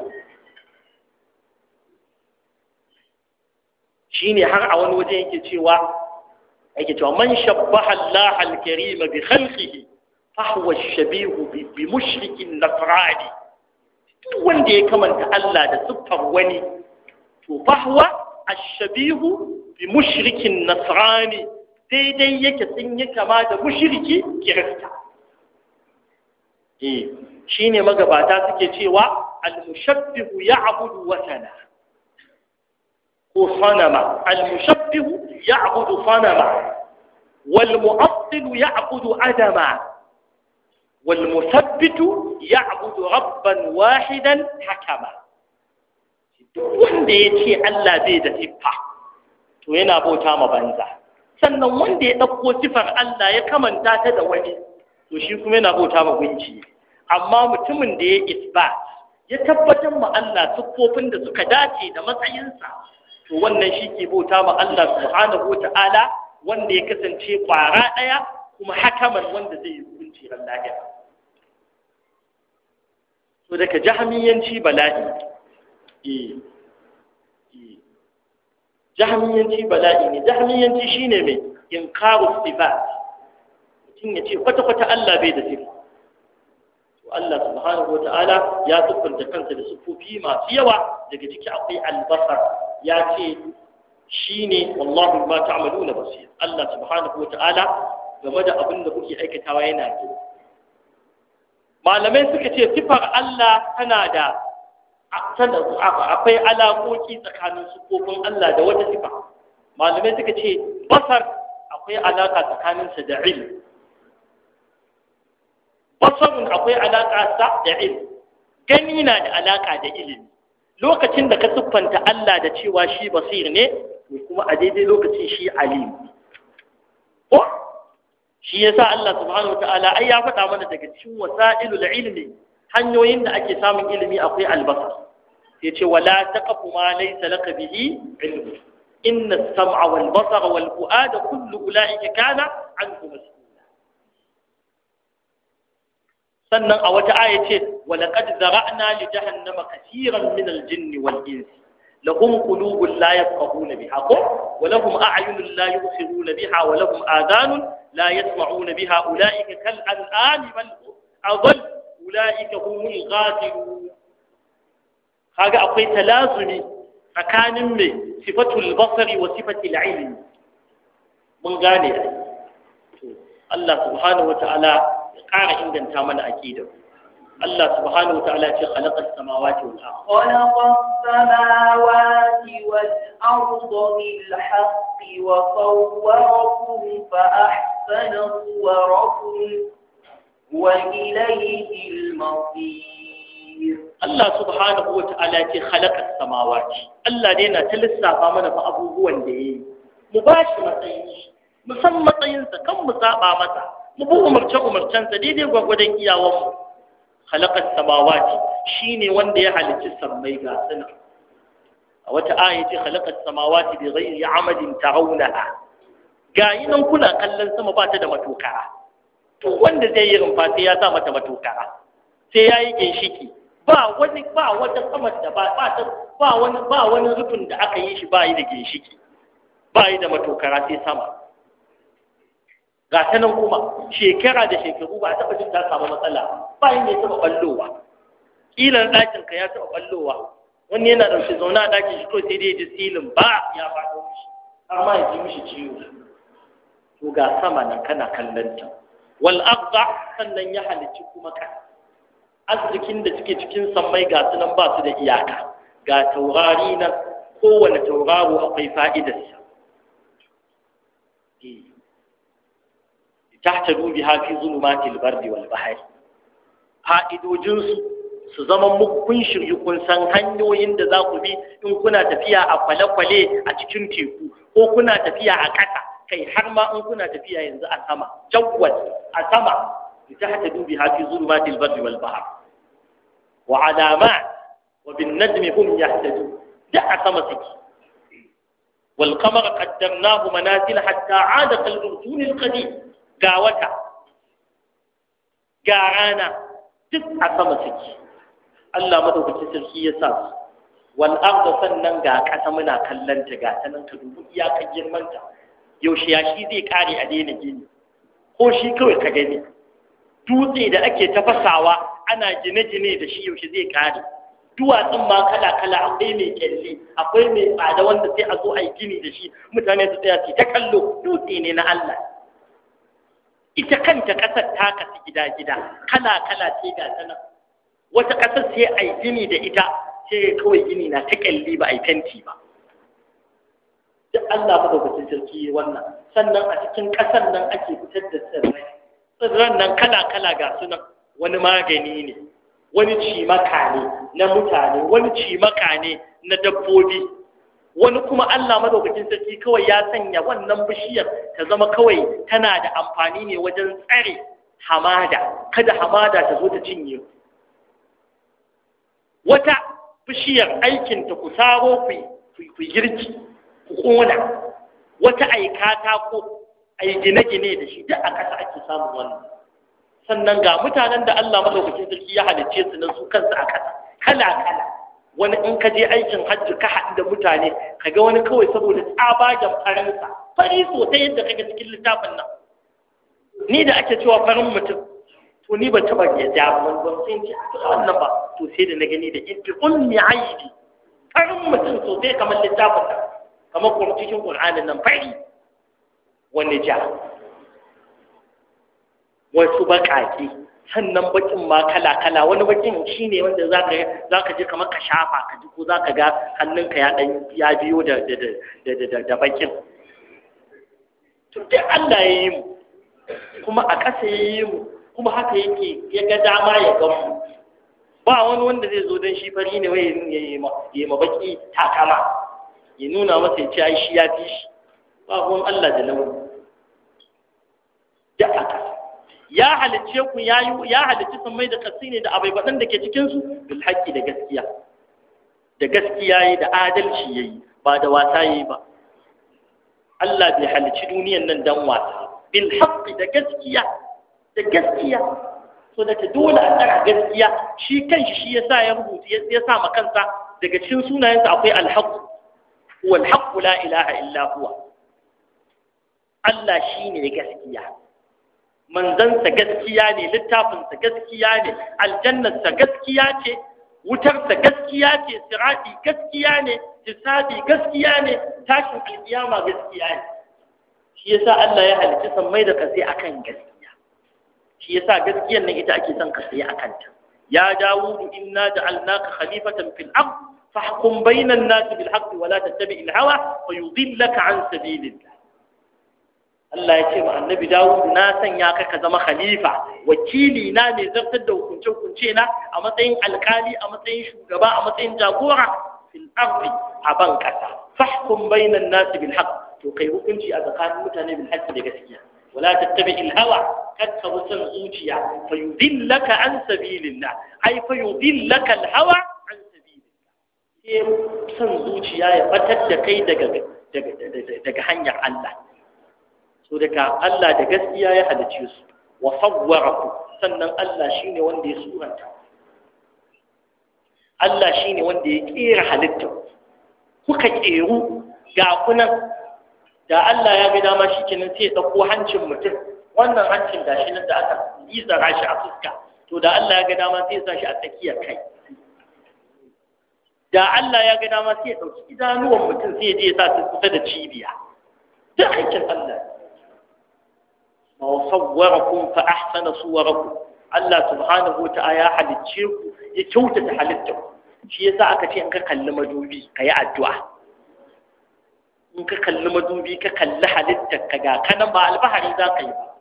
shine har a wani waje yake cewa yake cewa man shabbaha Allah al-karim bi khalqihi fa huwa shabihu bi mushrikin nasrani duk wanda ya kamanta Allah da siffar wani to fa huwa ash-shabihu bi mushrikin nasrani daidai yake sun yi kama da mushriki kirista eh shine magabata suke cewa al-mushabbihu ya'budu watana ko sanama al-mushabbihu ya'budu sanama wal mu'attil ya'budu adama wal musabbitu ya'budu rabban wahidan hakama duk wanda ya ce Allah bai da siffa to yana bauta ma banza sannan wanda ya ɗauko sifar Allah ya kamanta ta da wani to shi kuma yana bauta ma gunki amma mutumin da ya isbat ya tabbatar ma Allah siffofin da suka dace da matsayinsa to wannan shi ke bauta ma Allah subhanahu wata'ala wanda ya kasance kwara ɗaya kuma hakaman wanda zai yi hukunci ran lahira to daga jahamiyanci bala'i eh eh jahamiyanci bala'i ne jahamiyanci shine mai inkaru sifat mutum ya ce kwata-kwata Allah bai da sifa to Allah subhanahu wa ta'ala ya siffanta kansa da siffofi masu yawa daga ciki akwai albasar ya ce shine wallahu ma ta'maluna basir Allah subhanahu wa ta'ala game da abin da kuke aikatawa yana ji malamai suka ce sifar Allah tana da akwai alaƙoƙi tsakanin siffofin Allah da wata sifa malamai suka ce basar akwai alaƙa tsakaninsa da ilm basarun akwai alaƙa sa da ilm gani na da alaƙa da ilimi lokacin da ka siffanta Allah da cewa shi basir ne to kuma a daidai lokacin shi alim ko shi yasa Allah subhanahu wataala ai ya faɗa mana daga cikin wasailul ilmi hanyoyin da ake samun ilimi akwai albasar sai ce wala taqfu ma laysa laka bihi ilmu inna as-sam'a wal basara wal fu'ada kullu ulaika kana anhu mas'ula sannan a wata aya ce walaqad zara'na li jahannama kaseeran min al-jinni wal insi لهم قلوب لا يفقهون بها ولهم أعين لا يبصرون بها ولهم آذان لا يسمعون بها أولئك كالأنعام بل أضل أولئك هم الغافلون هذا أقوي تلازمي فكان من صفة البصر وصفة العلم من غاني الله سبحانه وتعالى قال عندنا تامن أكيد الله سبحانه وتعالى خلق السماوات والأرض خلق السماوات والأرض بالحق وصوركم فأحسن صوركم وإليه المصير Allah subhanahu wa ta'ala ce khalaqa samawati Allah ne na ta lissafa mana fa abubuwan da yayi mu ba shi matsayin shi mu san matsayinsa kan mu saba masa mu bi umarce umarcensa daidai gwagwadon iyawanmu khalaqa samawati shine wanda ya halicci sammai ga suna a wata aya ce khalaqa samawati bi ghairi amadin tarawunaha ga yi nan kuna kallon sama ba ta da matokara to wanda zai yi rumfa sai ya sa mata matokara sai ya yi ginshiki ba wani ba wata sama da ba ba ta ba wani ba wani rufin da aka yi shi ba yi da ginshiki ba yi da matokara sai sama ga ta nan kuma shekara da shekaru ba a taɓa jin ta samu matsala ba yi ne taɓa ɓallowa ƙilan ɗakin ka ya taɓa ɓallowa wani yana ɗauke zaune a ɗakin shi kawai sai dai ji silin ba ya faɗo mishi har ma ya ji mishi ciwo to ga sama nan kana kallon ta wal aqda sannan ya halicci kuma ka arzikin da suke cikin sammai ga su nan ba su da iyaka ga taurari nan kowane tauraro akwai fa'idarsa tahtadu biha fi zulumatil bardi wal bahri fa'idojinsu su zama muku kun shiryu kun san hanyoyin da za ku bi in kuna tafiya a kwale-kwale a cikin teku ko kuna tafiya a ƙasa kai har ma in kuna tafiya yanzu a sama jawwal a sama tahtadu biha fi zulumatil bardi wal bahr wa alamat wa bin najmi hum yahtadun da a sama suke wal qamara qaddarnahu manazil hatta 'ada kal urjun al qadim ga wata ga rana duk a sama suke Allah madaukakin sarki ya sa su wal arda sannan ga kasa muna kallon ta ga ta nan ka dubi iyakar girman ta yaushe ya shi zai kare a daina gini ko shi kawai ka gani dutse da ake tafasawa ana gine-gine da shi yaushe zai kare duwatsun ma kala-kala akwai mai kyalle akwai mai tsada wanda sai a zo a yi gini da shi mutane su tsaya su ta kallo dutse ne na Allah ita kanta ƙasar ta kasu gida-gida kala-kala ce ga ta nan wata ƙasar sai a yi gini da ita sai kawai gini na ta ƙyalli ba a yi fenti ba duk Allah madaukakin sarki wannan sannan a cikin ƙasar nan ake fitar da tsirrai tsirran nan kala kala ga su nan wani magani ne wani cimaka ne na mutane wani cimaka ne na dabbobi wani kuma Allah madaukakin sarki kawai ya sanya wannan bishiyar ta zama kawai tana da amfani ne wajen tsare hamada kada hamada ta zo ta cinye wata bishiyar aikinta ku saro ku girki ku ƙona wata aikata ko ai gine-gine da shi duk a ƙasa ake samun wannan sannan ga mutanen da Allah madaukakin sarki ya halicce su nan su kansu a ƙasa kala-kala wani in ka je aikin hajji ka haɗu da mutane ka ga wani kawai saboda tsabagen faransa fari sosai yadda kaga cikin littafin nan ni da ake cewa farin mutum to ni ban taɓa ya ja ban ban sai ce wannan ba to sai da na gani da ibi ummi aidi farin mutum sosai kamar littafin nan kamar kuma cikin qur'anin nan fari wani ja wasu baƙaƙe sannan bakin ma kala-kala wani bakin shi ne wanda za ka je kamar ka shafa ka ji ko za ka ga hannunka ya ɗan ya biyo da bakin to duk Allah ya yi mu kuma a ƙasa ya yi mu kuma haka yake ya ga dama ya ga mu ba wani wanda zai zo don shi fari ne wai ya yi ma baki takama ya nuna masa ya ce ai shi ya fi shi ba ruwan Allah da launi da aka ya halicce ku ya yi ya halicci sun mai da kasi ne da abai baɗan da ke cikinsu bil haƙƙi da gaskiya da gaskiya yi da adalci ya yi ba da wasa ya yi ba Allah bai halicci duniyan nan dan wasa bil haƙƙi da gaskiya da gaskiya so da ta dole a tsara gaskiya shi kanshi shi ya sa ya rubuta ya sa ma kansa daga cikin sunayensa akwai alhaq huwa alhaq la ilaha illa huwa Allah shine gaskiya manzansa gaskiya ne littafinsa gaskiya ne aljannarsa gaskiya ce wutarsa gaskiya ce sirati gaskiya ne hisabi gaskiya ne tashin alkiyama gaskiya ne shi yasa Allah ya halicci sammai da kasai akan gaskiya shi yasa gaskiyar nan ita ake son ka sai akan ta ya dawudu inna ja'alnaka khalifatan fil ard fahkum bainan nas bil haqq wa la tattabi' al hawa fa yudillaka an sabilillah Allah ya ce ma annabi Dawud na sanya ka ka zama khalifa wakili na mai zartar da hukunce hukunce na a matsayin alkali a matsayin shugaba a matsayin jagora fil ardi a ban kasa fahkum bainan nas bil haqq to kai hukunci a tsakanin mutane bil haqq da gaskiya wala tattabi al hawa kakka wutan zuciya fa yudillaka an sabilillah ai fa yudillaka al hawa an sabilillah sai san zuciya ya fatar da kai daga daga daga hanyar Allah so daga Allah da gaskiya ya halice su wa sawwaraku sannan Allah shine wanda ya suranta Allah shine wanda ya kera halitta kuka keru ga kunan da Allah ya ga dama shikenan sai ya dauko hancin mutum wannan hancin da shi nan da aka lizara shi a fuska to da Allah ya ga dama sai ya sa shi a tsakiyar kai da Allah ya ga dama sai ya dauki idanuwan mutum sai ya je ya sa su kusa da cibiya duk aikin Allah وصوركم فأحسن صوركم Allah subhanahu wa ta'ala ya halicce ku ya kyautata halittar shi yasa aka ce in ka kalli madubi ka yi addu'a in ka kalli madubi ka kalli halittar ka ga kanan ba alfahari za ka yi ba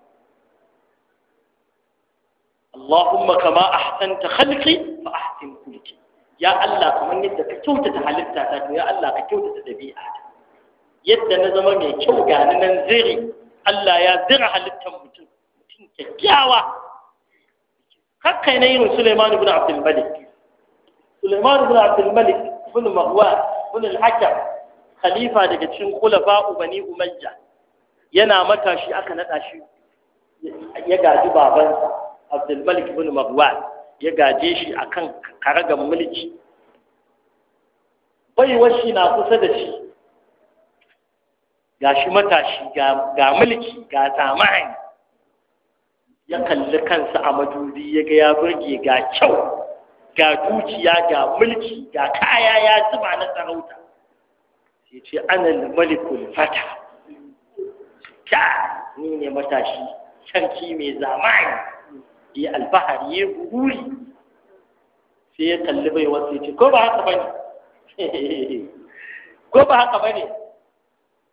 Allahumma kama ahsanta khalqi fa ahsin kulki ya Allah kamar yadda ka kyautata halitta ta to ya Allah ka kyautata dabi'a yadda na zama mai kyau ga nan ziri Allah ya zira halittar mutum mutum kyakkyawa kakkai na irin Suleiman ibn Abdul Malik Suleiman ibn Abdul Malik ibn Marwan ibn al-Hakam khalifa daga cikin khulafa bani Umayya yana matashi aka nada shi ya gaji babansa Abdul Malik ibn Marwan ya gaje shi akan karagan mulki baiwar shi na kusa da shi ga shi matashi ga mulki ga zamani ya kalli kansa a madubi ya ga ya burge ga kyau ga dukiya ga mulki ga kaya ya zuba na sarauta sai ce ana malikul fata ka ni ne matashi sarki mai zamani ya alfahari ya guri sai ya kalli bai wasu ya ce ko ba haka bane ko ba haka bane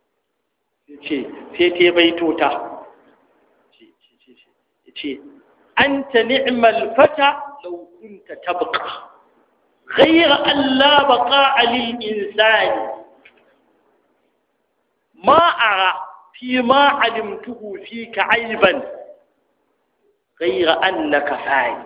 ce sai ta baito ta ce anta ni'mal fata law kunta tabqa غير أن لا بقاء للإنسان ما أرى فيما علمته فيك عيبا غير أنك فاعل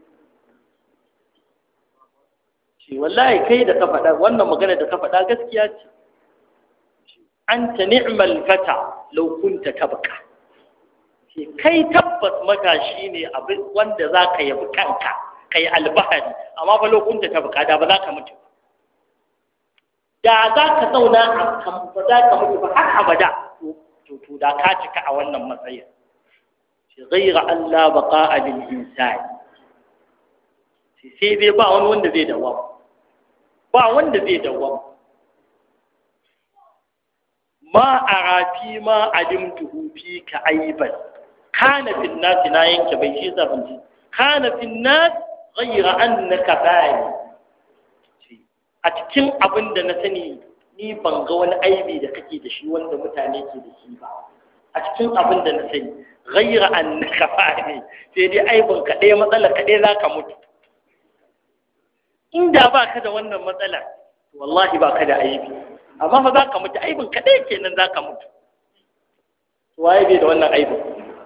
ce wallahi kai da ka faɗa wannan magana da ka faɗa gaskiya ce anta ni'mal fata law kunta tabqa ce kai tabbas matashi ne abin wanda zaka yabi kanka kai albahari amma fa lokunta tabqa da ba za ka mutu da za ka zauna a kan ba za ka mutu ba har abada to to da ka cika a wannan matsayin shi ghaira Allah baqa'a lil insani sai dai ba wani wanda zai dawama ba wanda zai dawama ma arafi ma alimtuhu fi ka aiban kana fil nas na yanke bai shi zafin ji kana fil nas ghayra annaka bani a cikin abin da na sani ni ban ga wani aibi da kake da shi wanda mutane ke da shi ba a cikin abin da na sani ghayra annaka bani sai dai aibin ka ɗaya matsala ka ɗaya zaka mutu inda ba ka da wannan matsala wallahi ba ka da aibi amma fa za ka mutu aibin kaɗai kenan za ka mutu waye bai da wannan aibin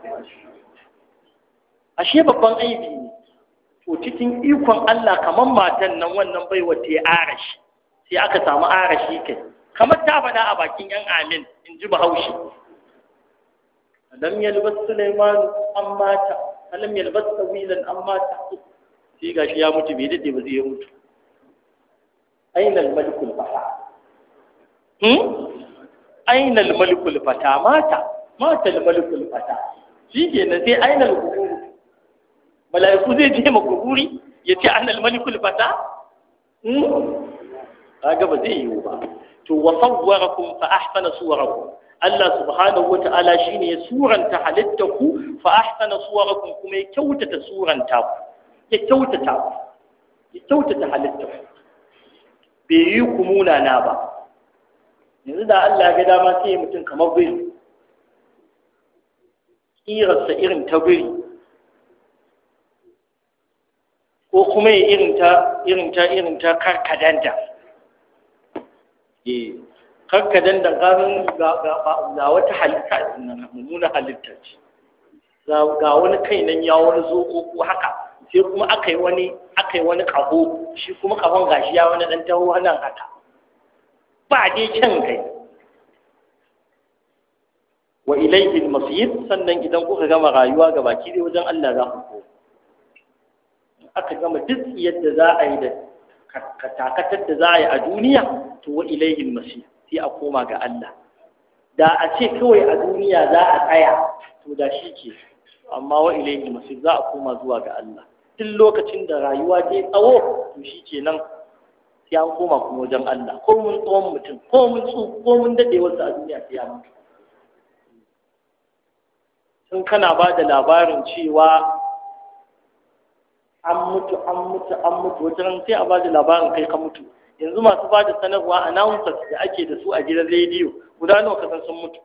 ashe babban aibi ne to cikin ikon Allah kamar matan nan wannan bai wata ya arashi sai aka samu arashi kai kamar ta faɗa a bakin yan amin in ji bahaushe alam yalbas sulaiman an mata alam yalbas tawilan an mata sai gashi ya mutu bai dade ba zai ya mutu aina al-malikul fata hmm aina al-malikul fata mata mata al-malikul fata shi ke nan sai aina al-kubur mala'iku zai je ma kuburi ya ce aina al-malikul fata hmm kaga ba zai yiwu ba to wa sawwarakum fa ahsana suwarakum Allah subhanahu wata'ala shine ya suranta halittaku fa ahsana suwarakum kuma ya kyautata suranta ku ya kyautata ku ya kyautata halittaku bai yi ku munana ba yanzu da Allah ga dama sai mutum kamar biri kirarsa irin ta biri ko kuma ya irin ta irin ta irin ta karkadanta eh karkadanta ganin ga ga wata halitta mummuna halitta ce ga wani kai nan ya wani zo ko haka sai kuma aka yi wani aka yi wani ƙaho shi kuma ƙahon gashi ya wani ɗan taho nan haka ba dai kyan kai wa ilayhi al-masir sannan idan kuka gama rayuwa ga baki dai wajen Allah za ku ko aka gama duk yadda za a yi da katakatar da za a yi a duniya to wa ilayhi al-masir sai a koma ga Allah da a ce kawai a duniya za a tsaya to da shi ke amma wa ilayhi al-masir za a koma zuwa ga Allah duk lokacin da rayuwa ta yi tsawo to shi ke nan sai an koma kuma wajen Allah ko mun tsawon mutum ko mun tsu ko mun daɗe wasu a duniya sai ya mutu sun kana ba da labarin cewa an mutu an mutu an mutu wata ran sai a ba da labarin kai ka mutu yanzu masu ba da sanarwa announcers da ake da su a gidan rediyo guda nawa kasan sun mutu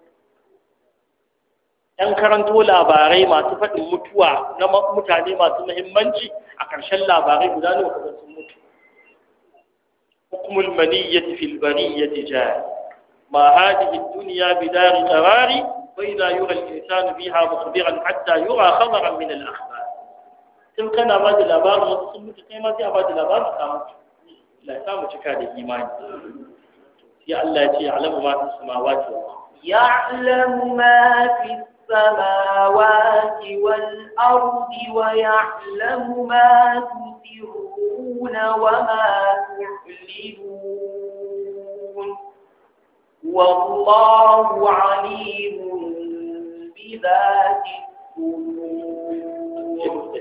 ‘yan karanto labarai masu faɗin mutuwa na mutane masu muhimmanci a ƙarshen labarai guda nawa kaga sun mutu hukumul maniyyati fil bariyyati jari ma hadhihi ad-dunya bidari qarari wa idha yura al-insanu biha mukhbiran hatta yura khabaran min al-akhbar tun kana ba da labarin wasu sun mutu kai ma sai a ba da labarin ka mutu la samu cika da imani sai Allah ya ce ya'lamu ma fi samawati wal ardh يعلم ما في السماوات والأرض ويعلم ما تسرون وما تعلنون والله عليم بذات الصدور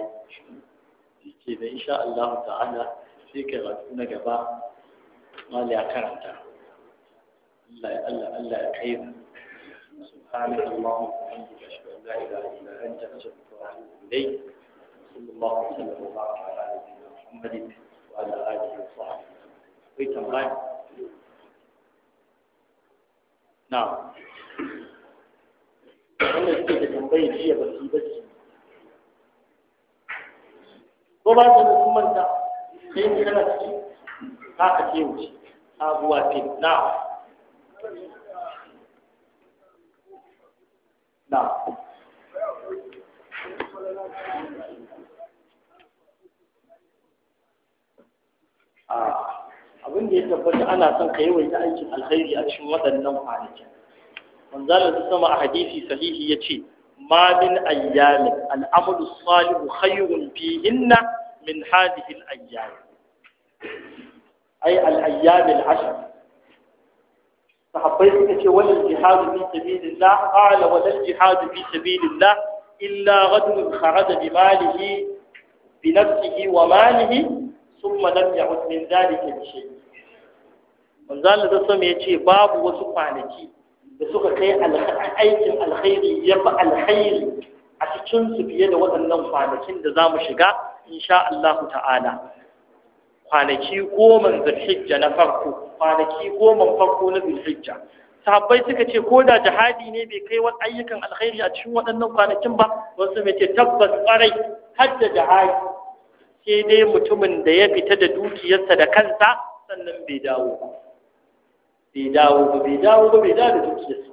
ke da insha Allah ta'ala sai ka rasu na gaba mali ya karanta Allah Allah Allah ya kai mu سبحانك اللهم وبحمدك اشهد ان لا اله الا انت استغفرك واتوب اليك صلى الله وسلم وبارك على نبينا محمد وعلى اله وصحبه في تمام نعم wanda suke da tambayar jiya ba su yi bacci ko ba su da manta sai ne kana ciki haka ce wuce sabuwa ce na na abin da ya tabbata ana son ka yawaita aikin alkhairi a cikin waɗannan kwanakin manzala ta sama a hadisi sahihi ya ce ma min ayyamin al'amalu salihu khayrun fihinna min hadhihi al-ayyam ay al-ayyam al-ashr sahabbai suka ce wal jihad fi sabilillah qala wal jihad fi sabilillah illa rajulun kharaja bi malihi bi nafsihi wa malihi ثم لم يعد من ذلك بشيء manzala da sama ya ce babu wasu kwanaki da suka kai aikin alkhairi ya fi alkhairi a cikin su fiye da waɗannan kwanakin da za mu shiga insha Allah ta'ala kwanaki goma zulhijja na farko kwanaki goma farko na zulhijja sahabbai suka ce ko da jihadi ne bai kai wani ayyukan alkhairi a cikin waɗannan kwanakin ba wasu mai ce tabbas ƙwarai har da jihadi sai dai mutumin da ya fita da dukiyarsa da kansa sannan bai dawo ba bai dawo ba bai dawo ba bai dawo da dukiyarsa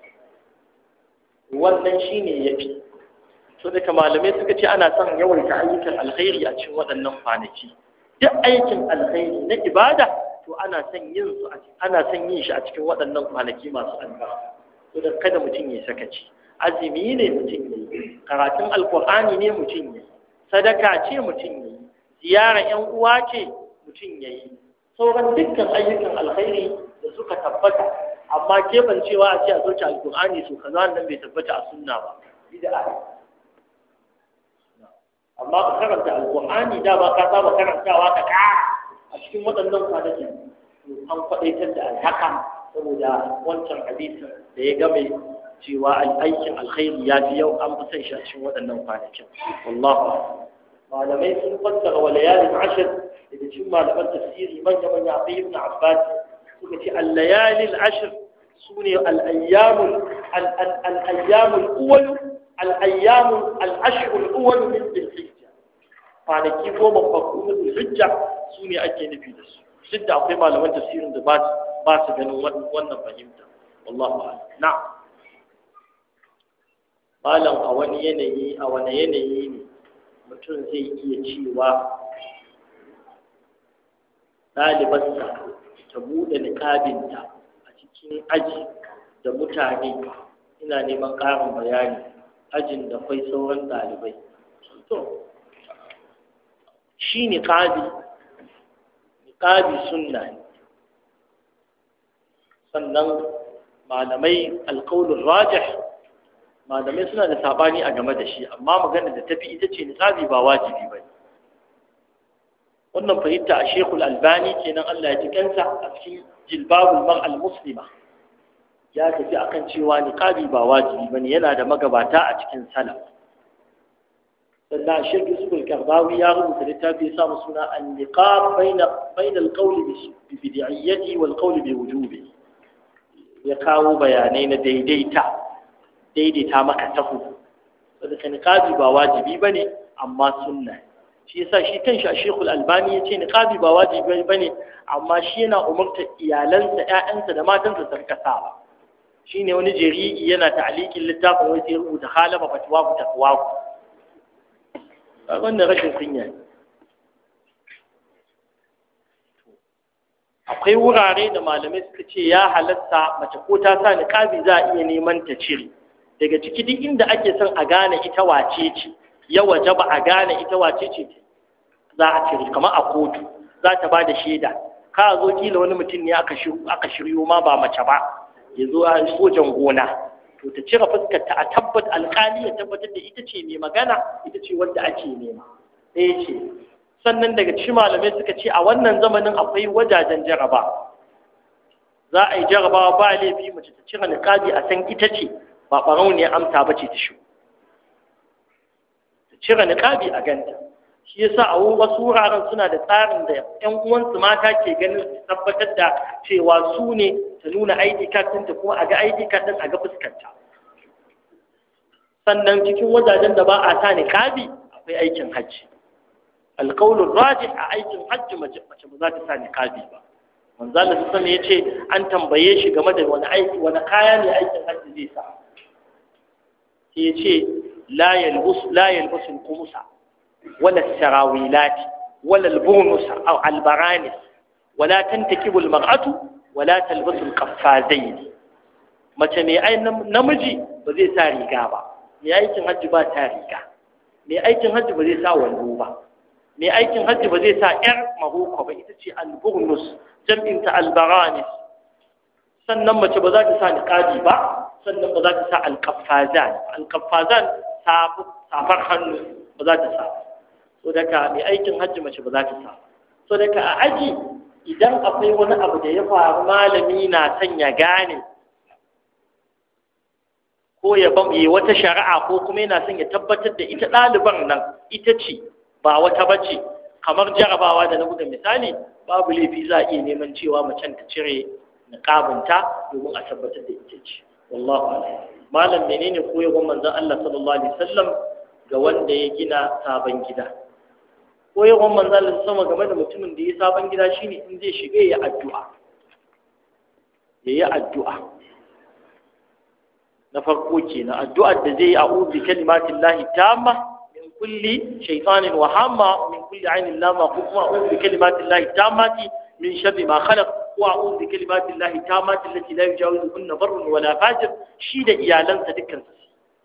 wannan shine yafi so daga malamai suka ce ana son yawaita ayyukan alkhairi a cikin waɗannan kwanaki duk aikin alkhairi na ibada to ana son yin su ana son yin shi a cikin waɗannan kwanaki masu albarka so da kada mutum ya sakaci azumi ne mutum ya yi karatun alkur'ani ne mutum ya yi sadaka ce mutum ya yi ziyara ‘yan uwa ce mutum ya yi sauran dukkan ayyukan alkhairi da suka tabbata amma kebancewa a ce a zoce alkur'ani su kaza nan bai tabbata a sunna ba bid'a amma ka karanta alkur'ani da ba ka saba karantawa ka ƙara a cikin waɗannan kwanaki an faɗaitar da alhaka saboda wancan hadisin da ya game cewa aikin alkhairi ya fi yau an fi son shi a cikin waɗannan kwanakin wallahu malamai sun fassara wa layalin ashir daga cikin malaman tafsiri manya manya akwai ibn abbas suka ce al-layalin ashir sune al-ayyamul al-ayyamul awwal al-ayyamul al-ashr al-awwal min dhil-hijja kwanaki goma farko na dhil-hijja sune ake nufi da su duk da akwai malaman tafsirin da ba su ganin wannan fahimta wallahu a'lam na'am malam a wani yanayi a wani yanayi ne mutum zai iya cewa ɗalibarsa ta buɗe niƙabinta a cikin aji da mutane ina neman ƙarin bayani ajin da kwai sauran ɗalibai to shi niƙabi niƙabi sunna ne sannan malamai alƙaunin rajih malamai suna da sabani a game da shi amma magana da tafi ita ce niqabi ba wajibi ba wannan fahimta a shekul albani kenan Allah ya ji kansa a cikin jilbabul mar al muslima ya tafi akan cewa niqabi ba wajibi bane yana da magabata a cikin salaf sannan shekul yusuf al-qardawi ya rubuta littafi ya samu suna an-niqab baina baina al-qawl bi bid'iyyati wal qawl bi wujubi ya kawo bayanai na daidaita daidaita maka tahu saboda niqabi ba wajibi bane amma sunna shi yasa shi kanshi a Sheikhul Albani yace niqabi ba wajibi bane amma shi yana umarta iyalansa ƴaƴansa da matansa su rika sawa shine wani jari'i yana ta'liqin littafin wai sai rubuta halaba fatwa ku takwa ku wannan rashin kunya ne akwai wurare da malamai suka ce ya halatta mace ko ta sa niqabi za a iya neman ta cire daga ciki duk inda ake son a gane ita wace ce ya waje ba a gane ita wace ce za a cire kamar a kotu za ta ba da shaida ka zo kila wani mutum ne aka shiryo ma ba mace ba ya zo a sojan gona to ta cire fuskar ta a tabbat alkali ya tabbatar da ita ce mai magana ita ce wanda ake nema ɗaya ce sannan daga cikin malamai suka ce a wannan zamanin akwai wajajen jaraba za a yi jarabawa ba laifi mace ta cire niqabi a san ita ce ba ɓarau ne amsa ba ce ta shi ta cire niƙabi a ganta shi yasa a wasu wuraren suna da tsarin da ƴan uwansu mata ke ganin su tabbatar da cewa su ne ta nuna ID card ɗinta kuma a ga ID card ɗin a ga fuskarta sannan cikin wajajen da ba a sa niqabi akwai aikin hajji alqawlur rajih a aikin hajji mace mace ba za ta sa niqabi ba manzo Allah sallallahu alaihi yace an tambaye shi game da wani aiki wani kaya ne aikin hajji zai sa sai yace la yalbus la yalbus al-qumusa wala as-sarawilat wala al-burnus aw al-baranis wala tantakibu al-mar'atu wala talbasu al-qaffazayn mace mai ai namiji ba zai sa riga ba mai aikin hajji ba ta riga mai aikin hajji ba zai sa wando ba mai aikin hajji ba zai sa yar mahoko ba ita ce alburnus jam'in ta albaranis sannan mace ba za ta sa niqabi ba sannan ba za ta sa alqaffazan alqaffazan safar hannu ba za ta sa so daga mai aikin hajji mace ba za ta sa so daga a aji idan akwai wani abu da ya faru malami na son ya gane ko ya yi wata shari'a ko kuma yana son ya tabbatar da ita ɗaliban nan ita ce ba wata bace kamar jarabawa da na buga misali babu laifi za a iya neman cewa macen ta cire niqabinta domin a tabbatar da ita ce wallahu a'lam malam menene koyarwar manzon Allah sallallahu alaihi wasallam ga wanda ya gina sabon gida koyarwar manzon Allah sama game da mutumin da ya sabon gida shine in zai shiga ya addu'a yayi addu'a na farko kenan addu'ar da zai a'udhu bi kalimatin lahi tamma min kulli shaytanin wa hamma min kulli ainin lama ko kuma a'udhu bi kalimatin lahi tammati min sharri ma khalaq wa a'udhu bi kalimatin lahi tammati allati la yujawizuhunna barrun wala fajir shi da iyalansa dukkan su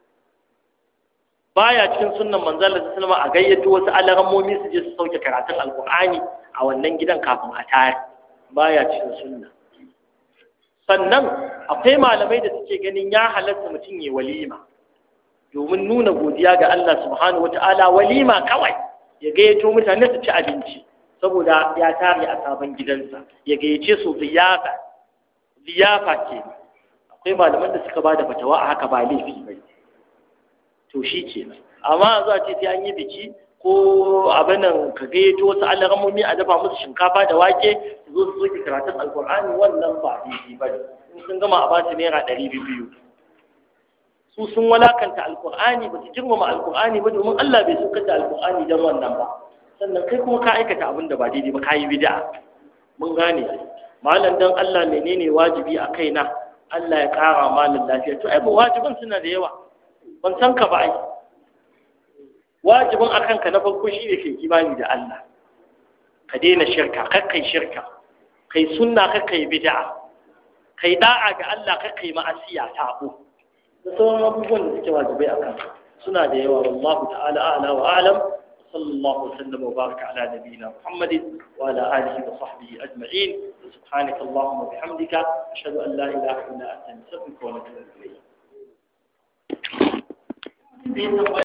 baya cikin sunnan manzon Allah sallallahu alaihi a gayyato wasu alarammomi su je su sauke karatun alqur'ani a wannan gidan kafin a tare baya cikin sunna sannan akwai malamai da suke ganin ya halatta mutum ya walima domin nuna godiya ga Allah subhanahu wata'ala walima kawai ya gayyato mutane su ci abinci saboda ya tare a sabon gidansa ya gayyace su ziyafa ziyafa ke akwai malaman da suka bada fatawa a haka ba laifi bai to shi kenan amma za a ce sai an yi biki ko abin nan ka gayyato wasu alaramomi a dafa musu shinkafa da wake su zo su soke karatun alkur'ani wannan ba daidai ba ne in sun gama a basu naira ɗari biyu su sun walakanta alkur'ani ba su girmama alkur'ani ba domin Allah bai saukar da alkur'ani don wannan ba sannan kai kuma ka aikata abin da ba daidai ba ka yi bid'a mun gane malam dan Allah menene wajibi a kaina Allah ya ƙara malam lafiya to ai ba wajiban suna da yawa ban san ka ba ai wajibin a kanka na farko shi ne kai imani da Allah ka daina shirka kakkai shirka kai sunna kakkai bid'a kai da'a ga Allah kakkai ma'asiya tabo da sauran abubuwan da suke wajibai a kanka suna da yawa wallahu ta'ala a'la wa a'lam sallallahu wasallam wa baraka ala nabiyyina muhammadin wa ala alihi wa sahbihi ajma'in subhanaka allahumma bihamdika ashhadu an la ilaha illa anta astaghfiruka wa atubu ilayk